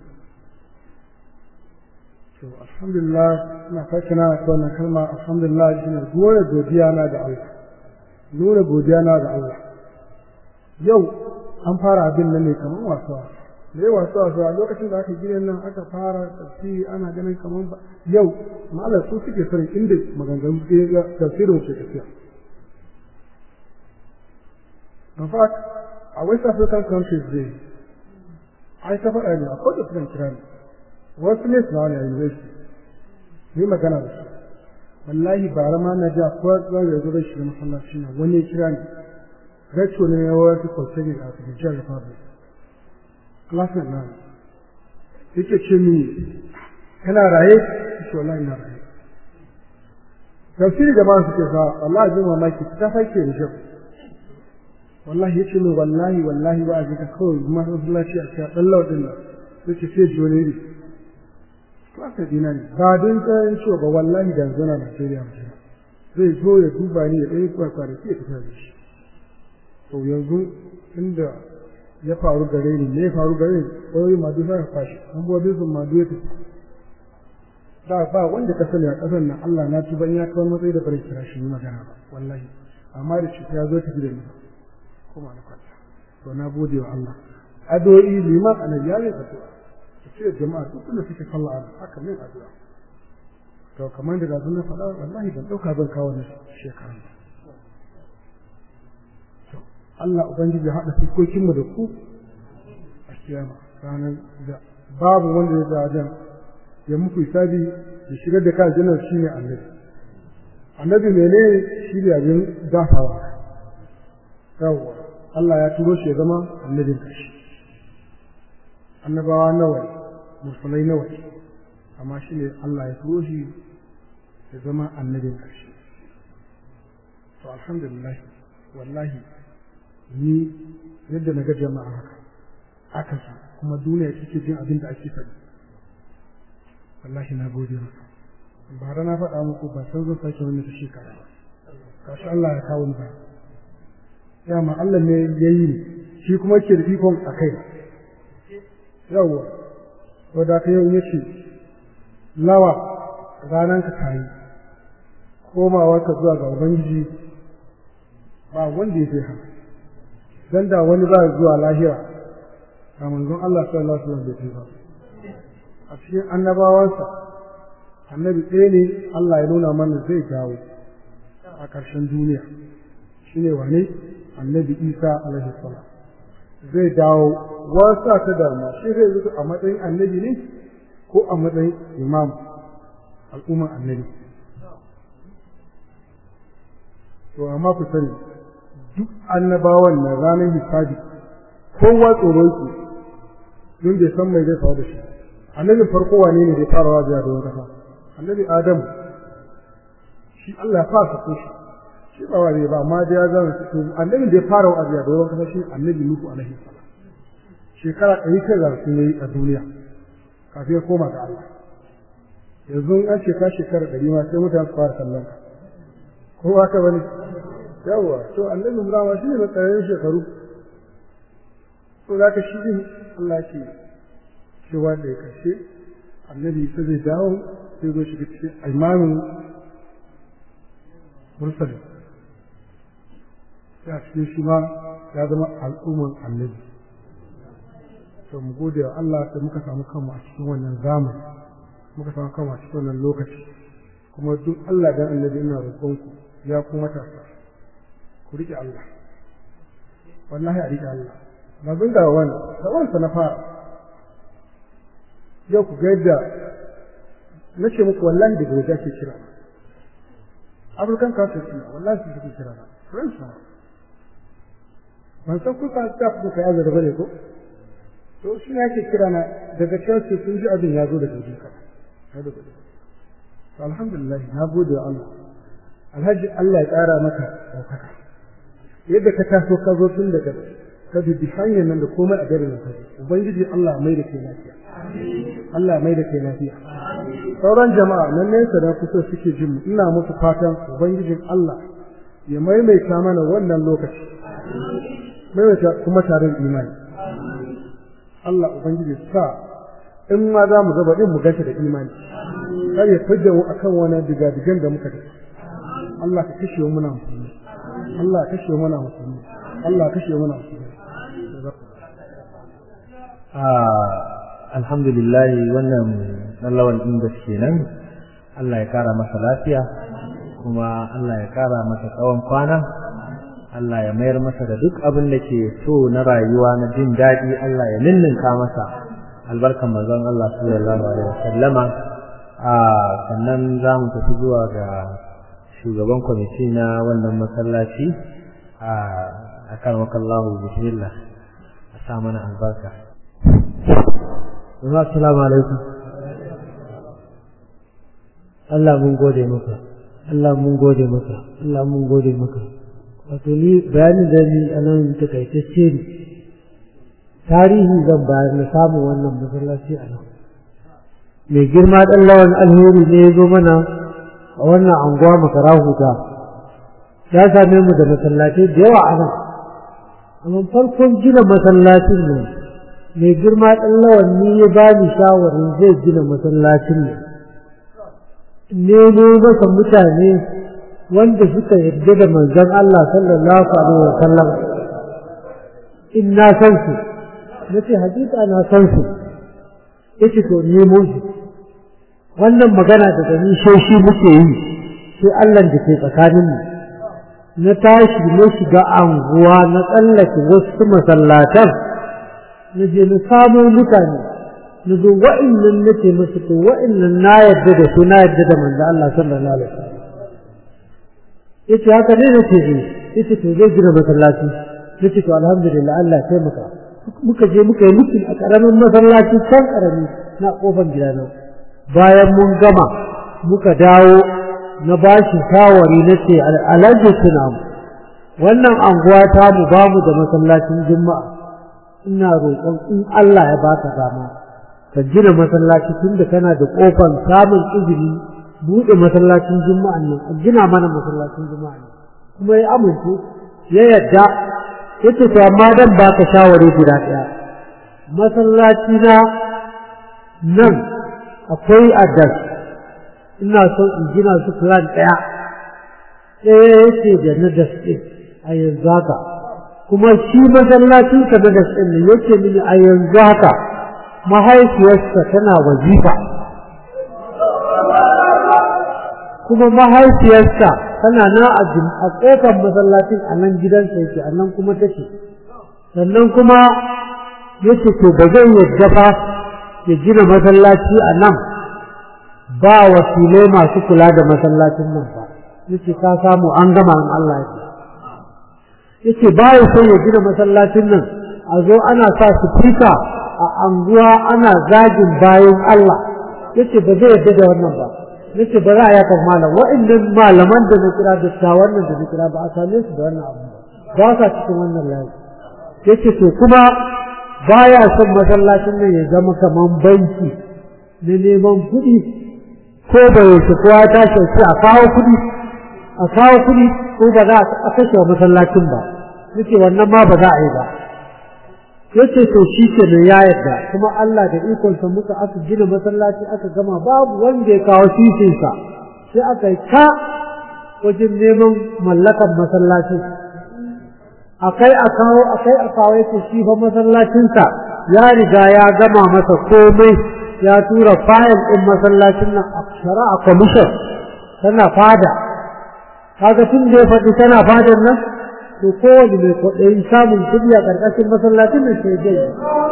to alhamdulillah ina sake na ta wannan kalma alhamdulillah shi ne nuna godiya na ga Allah nuna godiya na ga Allah yau an fara abin nan ne kamar wasa da yawa wasa wasa a lokacin da aka gina nan aka fara tafsiri ana ganin kamar ba yau malam su suke sanin inda maganganu tafsirin ke tafiya in fact a West African countries dai ai ta faɗa ne akwai da sukan kira ne wasu ne suna wani a university ni magana da su wallahi bara ma na ja ko za ya zo da shi masallaci na wani ya kira ni gacho ne ya wata kwalce a cikin jihar Republic classmate na yake ce mini kana raye shi wallahi na raye tafsiri jama'a suke sa wallahi jin mamaki ta fake da shi wallahi yace min wallahi wallahi ba a ji ka kawai masallaci a cikin dan laudin nan yace sai jone ne klasa dina ne ba don tsayin cewa ba wallahi da zana Najeriya mutum zai zo ya duba ni ya ɗaya kwakwara sai ya fita da shi to yanzu inda ya faru gare ni me ya faru gare ni kawai madu sa fashi an bude sun madu ya tafi da ba wanda ka sani a ƙasar nan Allah na tuba in ya kawo matsayi da bare kira shi magana ba wallahi amma da shi ya zo tafi da ni kuma na kwanta to na gode wa Allah addu'o'i liman annabi ya yi addu'a ce jama'a duk da suke kalla a haka min addu'a to kamar da gazu na faɗa wallahi ban ɗauka zan kawo ni shekaran Allah Ubangiji ya haɗa fuskokinmu da ku a kiyama ranar da babu wanda ya zajen ya muku hisabi ya shigar da kan janar shi ne annabi annabi mene shi ne abin dafawa yawwa Allah ya turo shi ya zama annabin kashi annabawa nawa musulmai nawa amma shi ne Allah ya turo shi ya zama annabin kashi to alhamdulillah wallahi ni yadda na ga jama'a haka aka su kuma duniya take jin abin da ake faɗi wallahi na gode maka bara na faɗa muku ba san zan sake wani ta shekara ba kashi Allah ya kawo ni ba ya ma Allah ne ya yi shi kuma ke da ikon a kai yawwa to da ka yau yace lawa ranan ka tayi komawa ka zuwa ga ubangiji ba wanda ya fi haka dan da wani ba zuwa lahira a manzon Allah sallallahu alaihi wasallam bai ba a cikin annabawansa annabi ɗaya ne Allah ya nuna mana zai dawo a ƙarshen duniya shine wane annabi Isa alaihi salam zai dawo wasa ta dama shi zai zuwa a matsayin annabi ne ko a matsayin imam al'umman annabi to amma ku sani duk annabawan na ranar hisabi kowa tsoro yake don bai san mai zai faru da shi annabin farko wane ne zai fara wajiya da wani kasa annabi adam shi Allah ya fara sako shi shi ba wani ba amma da ya zama to annabin da ya fara wajiya da wani kasa shi annabi nuhu alaihi salam shekara ɗari kai za su yi a duniya kafin ya koma ga Allah yanzu an ce ka shekara ɗari ma sai mutane su fara kallon ka ko haka bane yawa to annabi Ibrahim shi ne matsayin shekaru to za ka shi din Allah ce cewa da ya kashe annabi sai zai dawo sai zo shiga cikin imamin mursali ya cikin shi ma ya zama al'umman annabi to mu gode wa Allah da muka samu kanmu a cikin wannan zamani muka samu kanmu a cikin wannan lokaci kuma duk Allah dan annabi ina roƙonku ya kuma matasa ku riƙe Allah wallahi a riƙe Allah ba zan da wani da wansa na fara yau ku ga yadda na ce muku wallahi daga waje ake kira African culture suna wallahi su suke kira na French na ban san kuka ta ku ka yaza da bane ko to shi ne ake kira na daga Chelsea sun ji abin ya zo daga waje ka to alhamdulillah na gode wa Allah alhaji Allah ya ƙara maka ɗaukaka yadda ka taso ka zo tun daga ka bi hanyar nan da komai a garin ka ubangiji Allah mai da kai lafiya Allah mai da kai lafiya sauran jama'a nan nesa da kusa suke jin mu ina musu fatan ubangijin Allah ya maimaita mana wannan lokaci maimaita kuma tarin imani Allah ubangiji sa in ma za mu gaba din mu ganta da imani kar ya fidda mu akan wani digadigan da muka tafi Allah ka kashe mu muna musulmi Allah ka kashe mu muna musulmi Allah ka kashe mu muna musulmi alhamdulillah wannan lallawan din da kenan Allah ya kara masa lafiya kuma Allah ya kara masa tsawon kwana Allah ya mayar masa da duk abin da ke so na rayuwa na jin daɗi Allah ya ninninka masa albarkan manzon Allah sallallahu alaihi wasallama a sannan za mu tafi zuwa ga shugaban kwamiti na wannan masallaci a akan wakallahu bismillah a sa mana albarka assalamu alaikum Allah mun gode maka Allah mun gode maka Allah mun gode maka wato ni bayanin da ni a nan takaitacce ne tarihi zan bayar na samun wannan masallaci a nan mai girma ɗan lawan alheri ne ya zo mana a wannan anguwa makara huta ya same mu da masallatai da yawa a nan amma farkon gina masallacin nan mai girma ɗan lawan ni ya ba ni shawarin zai gina masallacin nan nemo masa mutane wanda suka yarda da manzon Allah sallallahu alaihi wa sallam in na san su nace hakika na san su yace to nemo shi wannan magana da gani sai shi muke yi sai Allah da ke tsakanin mu na tashi na shiga anguwa na tsallake wasu masallatan na je na samo mutane na zo wa'annan nake musu to wa'annan na yarda da su na yarda da manzo Allah sallallahu alaihi wasallam yace haka ne nace eh yace to zai gina masallaci nace to alhamdulillah Allah ya taimaka muka je muka yi mutum a karamin masallaci can karami na kofar gidana bayan mun gama muka dawo na bashi shawari nace alhaji tunam wannan anguwa ta mu bamu da masallacin juma'a ina roƙon in Allah ya baka dama ka gina masallaci tunda kana da kofar samun izini buɗe masallacin juma'an nan a gina mana masallacin juma'a nan kuma ya amince ya yadda yace to amma dan baka shawari guda ɗaya masallaci na nan akwai adas ina son in gina su plan ɗaya ɗaya yace da na daske a yanzu haka kuma shi masallacin ka na daske ne yace mini a yanzu haka mahaifiyarsa tana wazifa kuma mahaifiyarsa tana na a ƙofar masallacin a nan gidansa yake a nan kuma take sannan kuma yace to ba zai yadda ba ya gina masallaci a nan ba wakilai masu kula da masallacin nan ba yace ka samu an gama in Allah ya yace ba ya son ya gina masallacin nan a zo ana sa su fita a anguwa ana zagin bayan Allah yace ba zai yadda da wannan ba yace ba za a yaka malam wa'annan malaman da na kira da wannan da na kira ba a same su da wannan abu ba sa cikin wannan layi yace to kuma baya son masallacin nan ya zama kaman banki na neman kuɗi ko da yaushe kowa ta shauki a kawo kuɗi a kawo kuɗi ko ba za a kashe wa masallacin ba yace wannan ma ba za a yi ba yace to shi ke ne ya yarda kuma Allah da ikonsa muka aka gina masallaci aka gama babu wanda ya kawo sisinsa sai aka yi ka wajen neman mallakan masallaci akai a kawo akai a kawo yace shi fa masallacinsa ya riga ya gama masa komai ya tura fayil ɗin masallacin nan a shari'a commission tana fada kaga tun da ya faɗi tana fadan nan to kowane mai kwaɗayin samun kuɗi a ƙarƙashin masallacin nan sai dai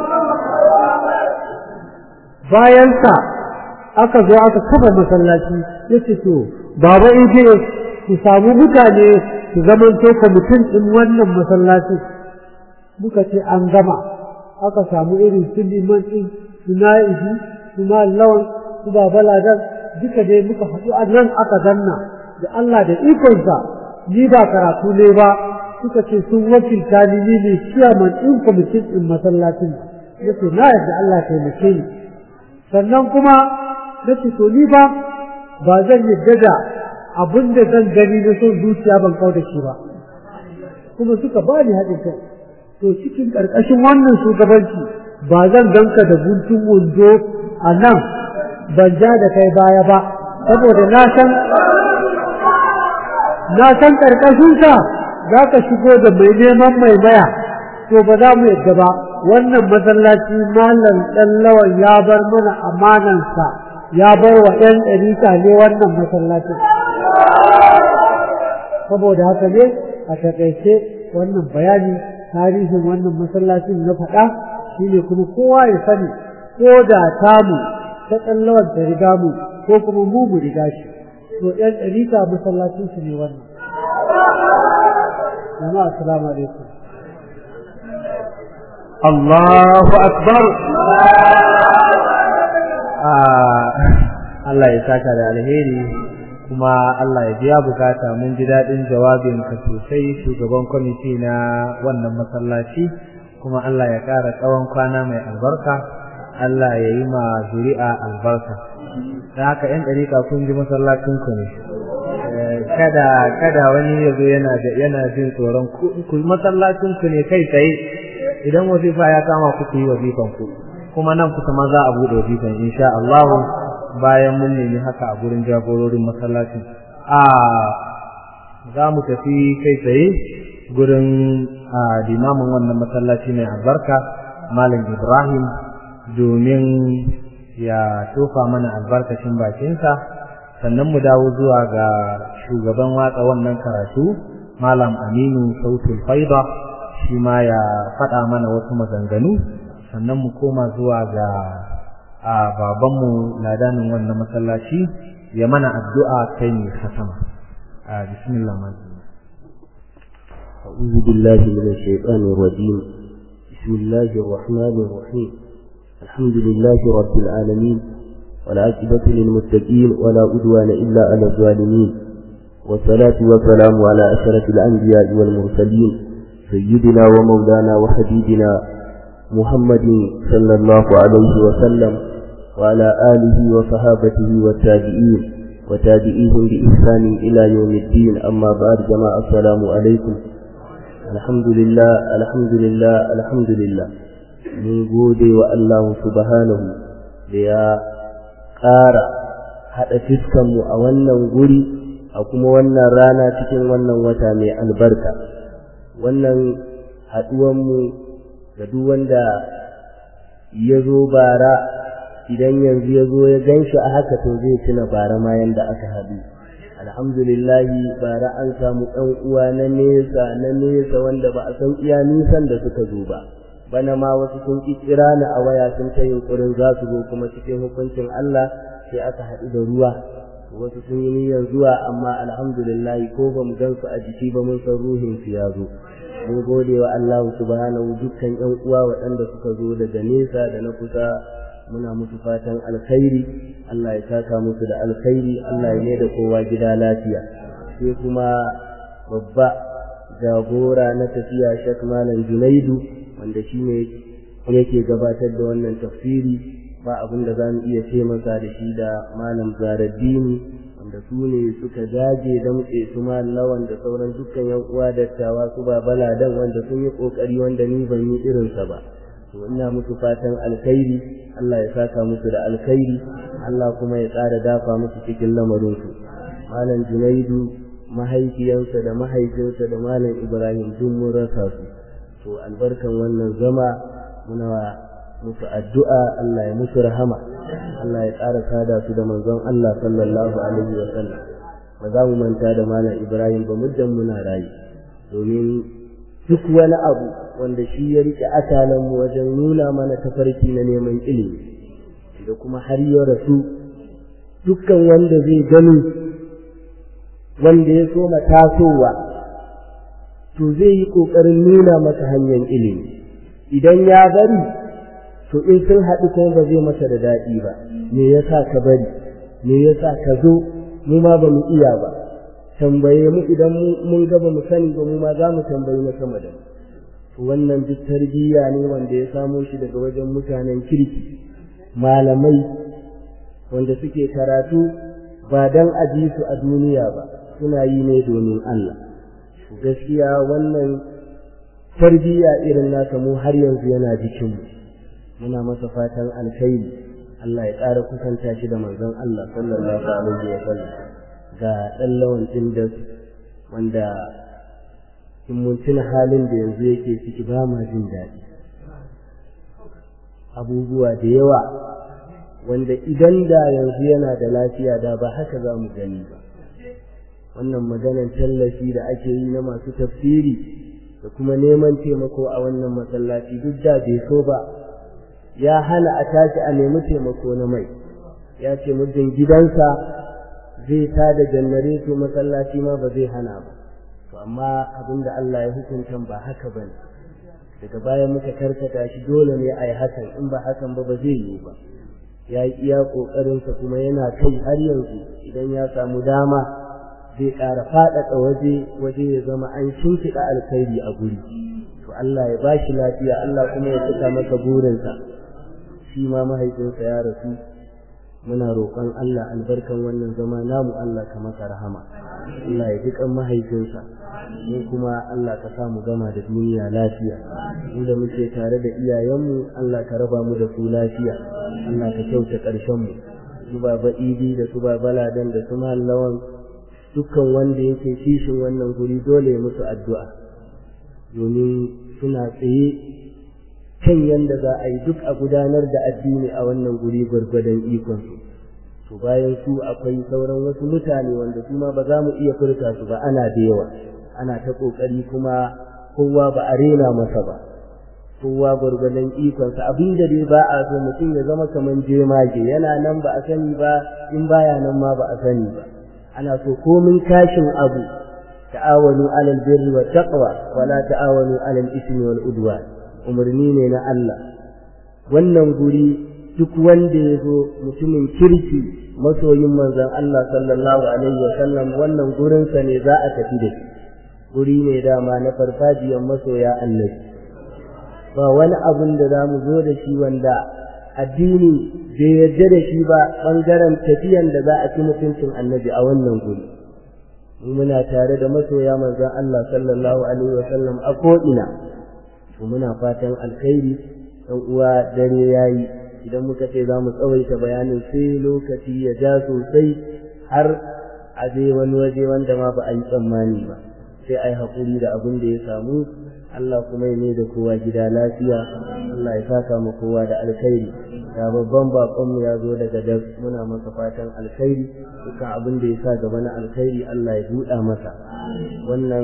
bayansa aka zo aka kafa masallaci ya ce to baba ije ku samu mutane su zamanto kwamitin ɗin wannan masallaci muka ce an gama aka samu irin su liman ɗin su na'ibi su lawan su baba ladan duka dai muka haɗu a nan aka zanna da Allah da ikonsa ni ba karatu ne ba suka ce sun wakilta ni ni ne ciyaman ɗin kwamitin ɗin masallacin ya ce na yadda Allah taimake ni sannan kuma na ce to ni ba ba zan yadda da abin da zan gani na son zuciya ban kau da shi ba kuma suka ba ni haɗin kai to cikin ƙarƙashin wannan shugabanci ba zan ganka da guntun wando a nan ban ja da kai baya ba saboda na san na san ƙarƙashinsa za ka shigo da mai neman mai maya to ba za mu yadda ba wannan masallaci malam ɗan lawan ya bar mana amanansa ya bar wa ‘yan ɗarika ne wannan masallacin saboda haka ne a takaice wannan bayani tarihin wannan masallacin na faɗa shine kuma kowa ya sani ko da tamu ta tsallawar da riga mu ko kuma mu mu riga shi to ɗan ɗarika masallacin su ne wannan jama'a assalamu alaikum Allahu akbar Allah ya saka da alheri kuma Allah ya biya bukata mun ji daɗin jawabin ka sosai shugaban kwamiti na wannan masallaci kuma Allah ya ƙara tsawon kwana mai albarka Allah ya yi ma zuri'a albarka da haka ‘yan ɗarika kun ji masallacinku ne kada kada wani ya zo yana yana jin tsoron ku masallacinku ne kai tsaye idan wazifa ya kama ku yi wazifan ku kuma nan kusa ma za a buɗe wazifan insha Allah bayan mun nemi haka a gurin jagororin masallacin a za mu tafi kai tsaye gurin limamin wannan masallaci mai albarka malam Ibrahim domin ya tofa mana albarkacin bakinsa sannan mu dawo zuwa ga shugaban watsa wannan karatu malam Aminu Sautul Faida shi ma ya faɗa mana wasu maganganu sannan mu koma zuwa ga a babanmu ladanin wannan masallaci ya mana addu'a kai ne khatama a bismillah ma أعوذ بالله من الشيطان الرجيم بسم الله الرحمن الرحيم الحمد لله رب العالمين والعاقبة للمتقين ولا عدوان إلا على الظالمين والصلاة والسلام على أشرف الأنبياء والمرسلين سيدنا ومولانا وحبيبنا محمد صلى الله عليه وسلم وعلى آله وصحابته والتابعين وتابعيهم بإحسان إلى يوم الدين أما بعد جماعة السلام عليكم الحمد لله الحمد لله الحمد لله من gode wa Allah subhanahu da ya ƙara haɗa fiskanmu a wannan guri a kuma wannan rana cikin wannan wata mai albarka wannan haɗuwanmu ga duk wanda ya zo bara idan yanzu ya zo ya gan shi a haka to zai tuna bara ma yanda aka haɗu alhamdulillahi bara an samu ɗan uwa na nesa na nesa wanda ba a san iya nisan da suka zo ba bana ma wasu sun kira ni a waya sun ta yunkurin za su zo kuma cikin hukuncin Allah sai aka haɗu da ruwa wasu sun yi niyyar zuwa amma alhamdulillahi ko ba mu gan su a jiki ba mun san ruhin su ya zo mun gode wa Allah subhanahu dukkan ƴan uwa waɗanda suka zo daga nesa da na kusa muna musu fatan alkhairi Allah ya saka musu da alkhairi Allah ya da kowa gida lafiya sai kuma babba jagora na tafiya Sheikh Malam Junaidu wanda shine yake gabatar da wannan tafsiri ba abin da zamu iya ce masa da shi da Malam Zaraddini wanda su ne suka dage damtse su lawan da sauran dukkan yan uwa dattawa su ba baladan wanda sun yi kokari wanda ni ban yi irinsa ba to ina musu fatan alkhairi Allah ya saka musu da alkhairi Allah kuma ya ƙara dafa musu cikin lamarin su malam Junaidu mahaifiyansa da mahaifinsa da malam Ibrahim duk mun rasa su to albarkan wannan zama muna musu addu'a Allah ya musu rahama Allah ya ƙara sada su da manzon Allah sallallahu alaihi wa sallam ba za mu manta da malam Ibrahim ba muddan muna rayu domin duk wani abu wanda shi ya rike akalan mu wajen nuna mana tafarki na neman ilimi da kuma har ya rasu dukkan wanda zai gani wanda ya so tasowa to zai yi ƙoƙarin nuna masa hanyar ilimi idan ya bari to in sun haɗu kuma ba zai masa da daɗi ba me yasa ka bari me yasa ka zo mu ma ba mu iya ba tambaye mu idan mun ga ba mu sani ba mu ma za mu tambayi na sama da mu wannan duk tarbiyya ne wanda ya samo shi daga wajen mutanen kirki malamai wanda suke karatu ba dan aji su a duniya ba suna yi ne domin Allah gaskiya wannan tarbiyya irin nasa mu har yanzu yana jikin mu muna masa fatan alkhairi Allah ya ƙara kusanta shi da manzon Allah sallallahu alaihi wa sallam ga ɗan lawan ɗin da wanda in mun tuna halin da yanzu yake ciki ba ma jin daɗi abubuwa da yawa wanda idan da yanzu yana da lafiya da ba haka za mu gani ba wannan maganan tallafi da ake yi na masu tafsiri da kuma neman taimako a wannan masallaci duk da bai so ba ya hana a tashi a nemi taimako na mai ya ce muddin gidansa zai ta da janareto masallaci ma ba zai hana ba to amma abin da Allah ya hukunta ba haka bane daga baya muka karkata shi dole ne a yi hakan in ba hakan ba ba zai yiwu ba ya yi iya ƙoƙarinsa kuma yana kai har yanzu idan ya samu dama zai ƙara faɗaɗa waje waje ya zama an shimfiɗa alkhairi a guri to Allah ya ba shi lafiya Allah kuma ya cika masa burinsa shi ma mahaifinsa ya rasu muna roƙon Allah albarkan wannan zama namu Allah ka masa rahama Allah ya ji kan mahaifinsa mu kuma Allah ka sa mu gama da duniya lafiya mu da muke tare da iyayenmu Allah ka raba mu da su lafiya Allah ka kyauta ƙarshen mu su baba idi da su baba ladan da su mallawan dukkan wanda yake kishin wannan guri dole ya musu addu'a domin suna tsaye kan yadda za a yi duk a gudanar da addini a wannan guri gwargwadon ikonsu to bayan su akwai sauran wasu mutane wanda su ma ba za mu iya furta su ba ana da yawa ana ta ƙoƙari kuma kowa ba a rena masa ba kowa gwargwadon ikonsa abin da dai ba a so mutum ya zama kamar jemage yana nan ba a sani ba in baya nan ma ba a sani ba ana so komin kashin abu ta'awanu alal birri wa taqwa wala ta'awanu alal ismi wal udwan umarni ne na Allah wannan guri duk wanda ya zo mutumin kirki masoyin manzon Allah sallallahu alaihi wa sallam wannan gurinsa ne za a tafi da shi guri ne dama na farfajiyar masoya annabi ba wani abun da za mu zo da shi wanda addini bai yarda da shi ba ɓangaren tafiyan da za a ci mutuncin annabi a wannan guri mu muna tare da masoya manzon Allah sallallahu alaihi wa sallam a ko'ina to muna fatan alkhairi dan uwa dare yayi idan muka ce za mu tsawaita bayanin sai lokaci ya ja sosai har a je wani waje wanda ma ba a yi tsammani ba sai a yi haƙuri da abin da ya samu Allah kuma ya ne da kowa gida lafiya Allah ya saka mu kowa da alkhairi ga babban baƙonmu ya zo daga das muna masa fatan alkhairi dukkan abin da ya sa gaba na alkhairi Allah ya buɗa masa wannan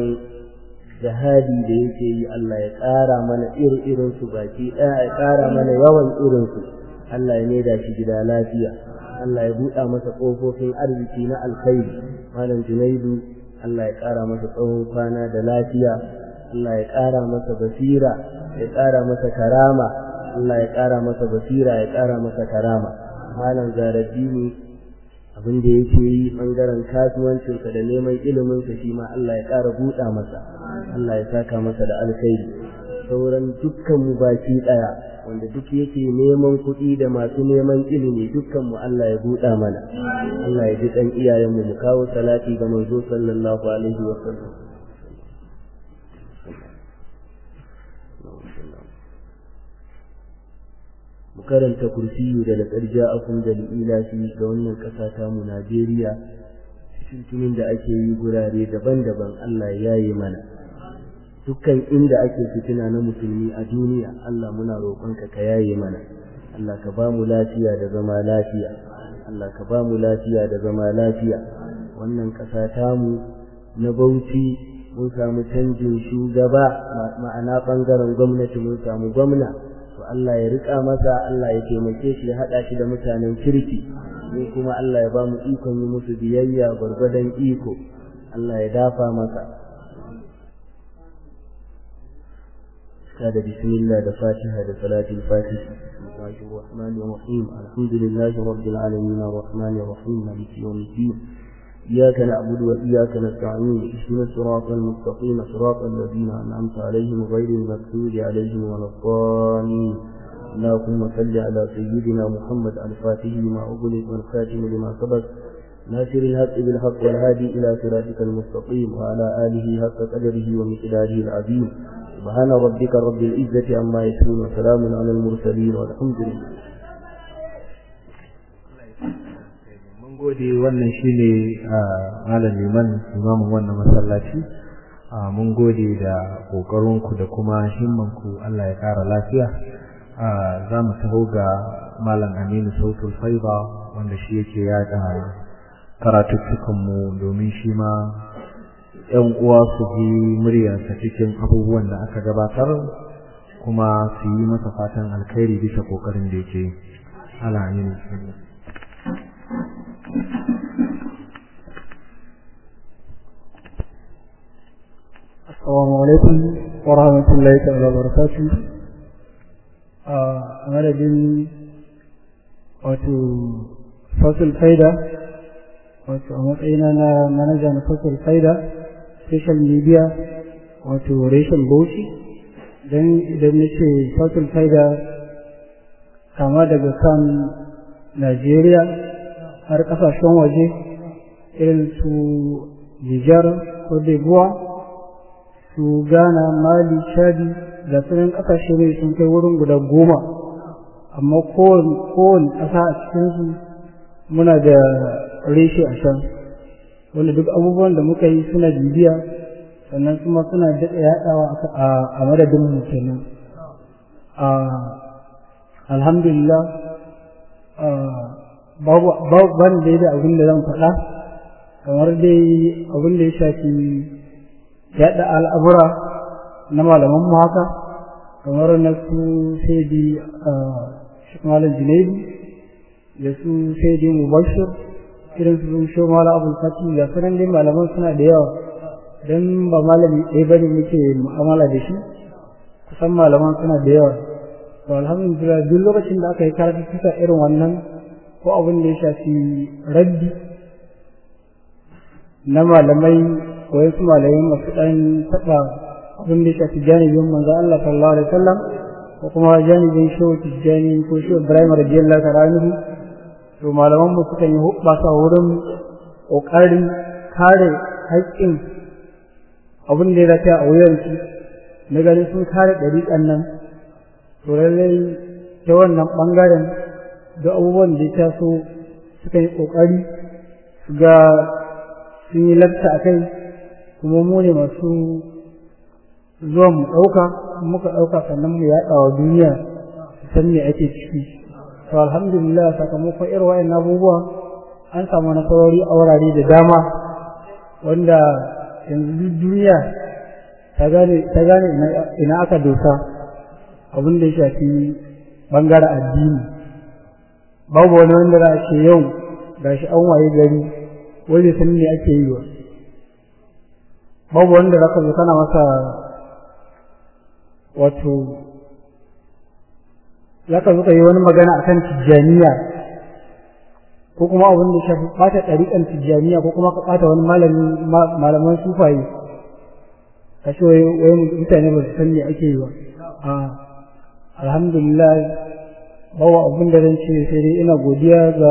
jihadi da yake yi Allah ya ƙara mana irin su baki ɗaya ya ƙara mana yawan irinsu Allah ya maida shi gida lafiya Allah ya buɗa masa ƙofofin arziki na alkhairi malam Junaidu Allah ya ƙara masa tsawon kwana da lafiya Allah ya ƙara masa basira ya ƙara masa karama Allah ya ƙara masa basira ya ƙara masa karama malam Zaraddini abin da yake yi ɓangaren kasuwancinsa da neman iliminsa shi ma Allah ya ƙara buɗa masa Allah ya saka masa da alkhairi sauran dukkan mu baki ɗaya wanda duk yake neman kuɗi da masu neman ilimi dukkan mu Allah ya buɗa mana Allah ya ji ɗan iyayenmu mu kawo salati ga manzo sallallahu alaihi wa sallam mu karanta kursiyu da laƙar ja'akum da ilafi ga wannan ƙasa ta mu Najeriya cikin da ake yi gurare daban-daban Allah ya yi mana dukkan inda ake fitina na musulmi a duniya Allah muna roƙonka ka yaye mana Allah ka ba mu lafiya da zama lafiya Allah ka ba mu lafiya da zama lafiya wannan ƙasa tamu na Bauchi mun samu canjin shugaba ma'ana ɓangaren gwamnati mun samu gwamna to Allah ya rika masa Allah ya taimake shi ya haɗa shi da mutanen kirki ni kuma Allah ya ba mu ikon yi musu biyayya gwargwadon iko Allah ya dafa masa هذا بسم الله ده فاتحة ده صلاة الفاتحة بسم الله الرحمن الرحيم الحمد لله رب العالمين الرحمن الرحيم مالك يوم الدين إياك نعبد وإياك نستعين اهدنا الصراط المستقيم صراط الذين أنعمت عليهم غير المغضوب عليهم ولا الضالين اللهم صل على سيدنا محمد الفاتح لما أغلق والخاتم لما سبق ناصر الحق بالحق والهادي إلى صراطك المستقيم وعلى آله حق قدره ومقداره العظيم سبحان ربك رب العزة عما يصفون وسلام على المرسلين والحمد لله gode wannan shine malam liman imamin wannan masallaci mun gode da kokarinku da kuma himmanku Allah ya kara lafiya za mu taho ga malam Aminu Sautul Faiba wanda shi yake yada karatuttukanmu domin shi ma ‘yan uwa su ji muryarsa cikin abubuwan da aka gabatar kuma su yi masa fatan alkhairi bisa ƙoƙarin da yake alamin Assalamu alaikum wa rahmatullahi ta'ala wa barakatuh. A madadin wato fasul faida wato a matsayina na manaja na fasul faida social media wato reshen bauchi don idan na ce fasul faida kama daga kan Najeriya har kasashen waje irin su Nijar ko Debuwa su Ghana, Mali, Chadi da sunan ƙasashe ne sun kai wurin guda goma amma kowane ƙasa a cikinsu muna da reshe a can wanda duk abubuwan da muka yi suna bibiya sannan kuma suna daɗa yaɗawa a madadin mu kenan alhamdulillah babu ban da da abin da zan faɗa kamar dai abin da ya shafi yaɗa al'amura na malamanmu haka kamar na su sai di malam junaidu da su sai di mubashir irin su shi mala abul fati da sunan dai malaman suna da yawa don ba malami ɗaya bane muke mu'amala da shi kusan malaman suna da yawa to alhamdulillah duk lokacin da aka yi karatu suka irin wannan ko abin da ya shafi raddi na malamai ko wasu malamai masu ɗan taɓa abin da ya shafi janibin manzo Allah sallallahu alaihi wasallam ko kuma janibin shehu tijjani ko shehu ibrahim radiyallahu ta'ala anhu to malaman mu suka yi hubbasa wurin kokarin kare haƙƙin abin da ya rafe a wuyansu na ganin sun kare ɗariƙan nan to lallai ta wannan ɓangaren da abubuwan da ya taso suka yi ƙoƙari su ga sun yi lafta a kai kuma mu ne masu zuwa mu ɗauka muka ɗauka sannan mu yaɗa wa duniya su san me ake ciki to alhamdulillah sakamakon irin wa'in abubuwa an samu nasarori a wurare da dama wanda yanzu duniya ta gane ina aka dosa abin da ya shafi bangaren addini babu wani wanda za a ce yau ga shi an waye gari wanda san ne ake yi wa babu wanda za ka zo kana masa wato za ka zo ka yi wani magana akan tijjaniya ko kuma abin da shafi ɓata ɗariƙan tijjaniya ko kuma ka ɓata wani malaman sufaye ka ce wai mutane ba su san me ake yi ba a alhamdulillah bawa abin da zan ce sai dai ina godiya ga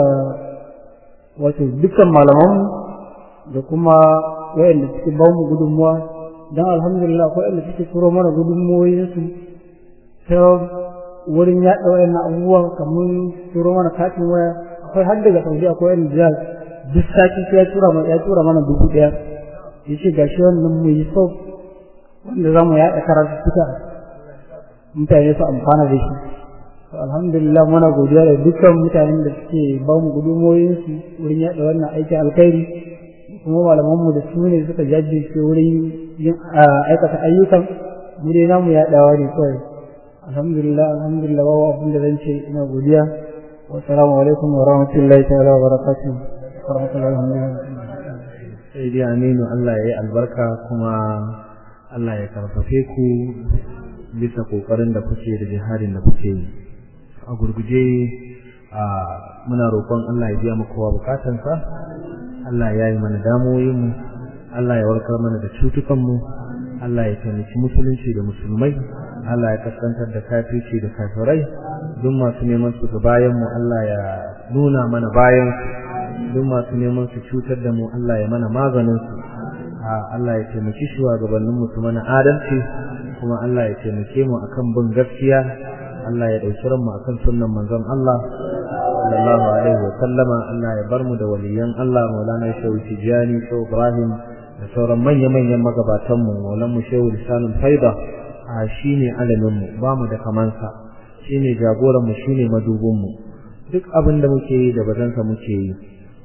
wato dukkan malamanmu da kuma wayanda suke ba mu gudunmuwa don alhamdulillah akwai wanda suke turo mana gudunmuwoyinsu ta wurin yaɗa wayannan abubuwa kamar turo mana katin waya akwai har daga saudi akwai wanda da duk sati sai ya tura mana ya tura mana dubu ɗaya ya ce gashi wannan mu yi sau wanda za mu yaɗa karatu suka mutane su amfana da shi alhamdulillah muna godiya da dukkan mutanen da suke ba mu gudunmoyinsu wurin yaɗa wannan aikin alkhairi kuma malamanmu da su ne suka jajirce wurin yin aikata ayyukan mu dai namu yaɗawa ne kawai alhamdulillah alhamdulillah babu abin da zan ce ina godiya والسلام عليكم ورحمة الله تعالى وبركاته ورحمة الله وبركاته sai dai aminu Allah ya yi albarka kuma Allah ya karfafe ku bisa kokarin da kuke da jihadin da kuke yi a gurguje a muna roƙon Allah ya biya mu kowa bukatansa Allah ya yi mana damoyin mu Allah ya warkar mana da cutukan mu Allah ya taimaki musulunci da musulmai Allah ya kaskantar da kafirci da kafirai duk masu neman su ga bayan mu Allah ya nuna mana bayan su duk masu neman su cutar da mu Allah ya mana maganin su Allah ya taimaki shugabannin mu su mana adalci kuma Allah ya taimake mu akan bin gaskiya Allah ya dauki ranmu akan sunnan manzon Allah sallallahu alaihi wa sallama Allah ya bar mu da waliyan Allah Maulana Shehu Tijani Shehu Ibrahim da sauran manya-manyan magabatan mu Maulana Shehu Lisanul Faida a shine alamin mu ba mu da kamansa shine jagoran mu shine madubin mu duk abin da muke yi da bazansa muke yi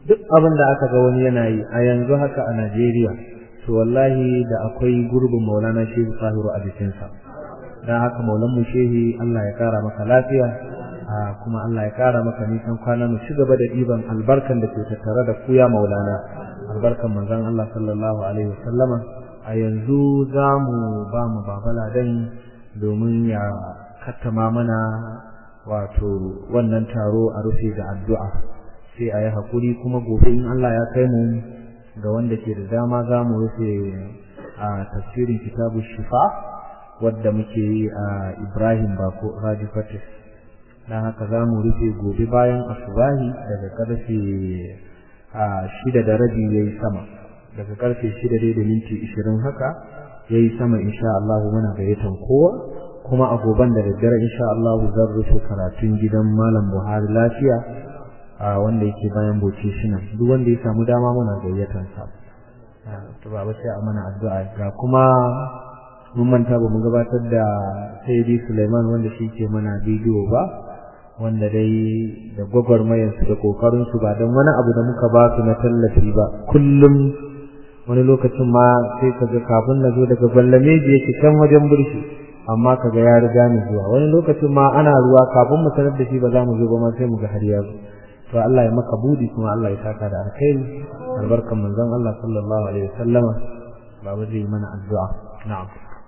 duk abin da aka ga wani yana yi a yanzu haka a Najeriya to wallahi da akwai gurbin Maulana Shehu Tahiru a jikinsa dan haka Maulan mu Shehi Allah ya kara maka lafiya kuma Allah ya kara maka nisan kwana mu ci gaba da diban albarkan da ke tattare da ku ya Maulana albarkan manzon Allah sallallahu alaihi wasallama a yanzu za mu ba mu babala dan domin ya kattama mana wato wannan taro a rufe da addu'a sai a yi haƙuri kuma gobe in Allah ya kai mu ga wanda ke da dama za mu rufe a tafsirin kitabu shifa wadda muke yi a Ibrahim Bako Radio Fatis dan haka za mu rufe gobe bayan asubahi daga karfe a shida da rabi yayi sama daga karfe shida dai da minti ishirin haka yayi sama insha Allah muna gayyatan kowa kuma a goban da daddare insha Allah zan rufe karatun gidan Malam Buhari lafiya a wanda yake bayan boce shi nan duk wanda ya samu dama muna gayyatan sa to baba sai a mana addu'a ga kuma mun manta ba mu gabatar da Sayyidi Sulaiman wanda shi ke mana bidiyo ba wanda dai da gwagwarmayar su da kokarin su ba don wani abu da muka ba su na tallafi ba kullum wani lokacin ma sai ka ga kafin na zo daga gwallameji yake can wajen burshi amma kaga ya riga ni zuwa wani lokacin ma ana ruwa kafin mu sanar da shi ba za mu zo ba ma sai mu ga har ya zo to Allah ya maka budi kuma Allah ya saka da alkhairi albarkan manzon Allah sallallahu alaihi wasallama baba zai mana addu'a na'am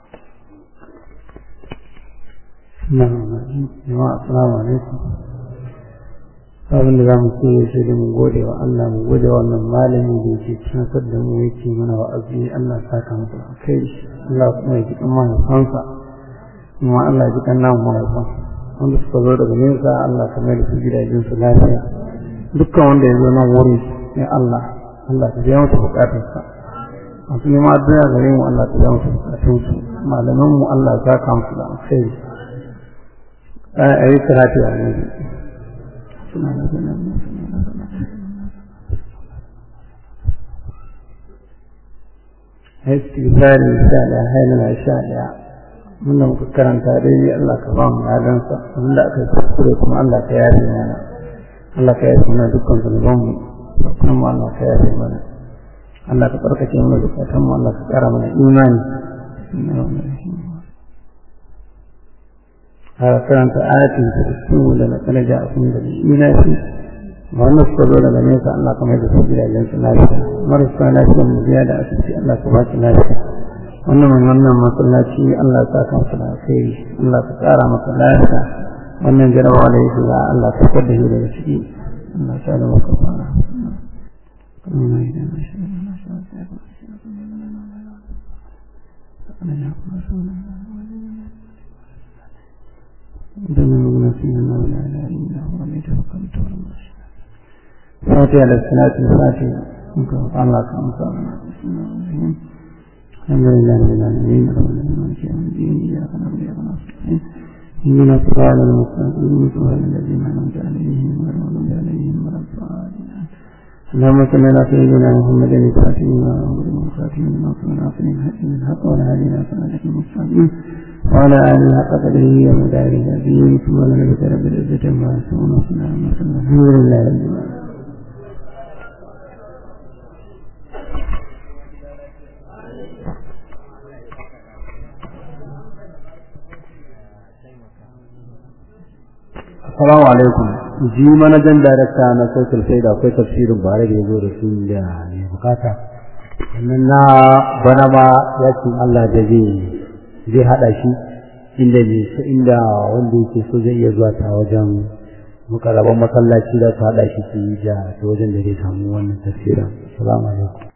jama'a assalamu alaikum abin da za mu ce ya shi mu gode wa Allah mu gode wa wannan malami da yake tunatar da mu yake mana wa'azi Allah ya saka masa kai Allah kuma ya ji kan mahaifansa kuma Allah ya ji kan namu mahaifan wanda suka zo daga nesa Allah ka mai da su gidajen su lafiya dukkan wanda ya zo nan wuri ya Allah Allah ka biya masa bukatarsa masu neman addu'a gare mu Allah ka biya masa bukatunsu malaman mu Allah ya saka musu da alkhairi a yi karatu a yanzu istighfari sha daya hailala sha daya munda muka karanta dai Allah ka ba mu ladansa wanda aka kuskure kuma Allah ka yafe mana Allah ka yafe mana dukkan zunuban mu kuma Allah ka yafe mana Allah ka tsarkake mana zukatan mu Allah ka kara mana imani هذا كانت آية تكتب لنا تنجا أكون بالإيمان wannan suka zo daga nesa Allah kamar da su gida idan su lafiya marasa lafiya mu biya da asibiti Allah ka ba su lafiya wannan mai wannan masallaci Allah ka kan su lafiya Allah ka tsara masa lafiya wannan jarabawa da yake za Allah ka fitar da shi daga ciki Allah ya da maka fara دمنا فينا لا اله الا هو عليه توكلت على الله فاتحة للصلاة الفاتحة الله كما صلى الحمد لله رب العالمين رب العالمين يوم الدين إياك نعبد وإياك نستعين اهدنا الصراط المستقيم صراط الذين أنعمت عليهم غير المغضوب عليهم ولا الضالين اللهم صل على سيدنا محمد الفاتح لما أمر والخاتم لما صلى على الحق الحق والهادي إلى صراطك المستقيم وعلى آله حق قدره ومداره العظيم سبحان ربك رب العزة عما يصفون وسلام على الحمد لله رب العالمين Assalamu alaikum. Ji manajan darakta na social sai da akwai tafsirin bare da yazo da su da ne bukata. Sannan na bana ma yakin Allah da zai zai hada shi inda ne inda wanda yake so zai iya zuwa ta wajen mukarraban masallaci da ta hada shi su yi da wajen da zai samu wannan tafsirin. Assalamu alaikum.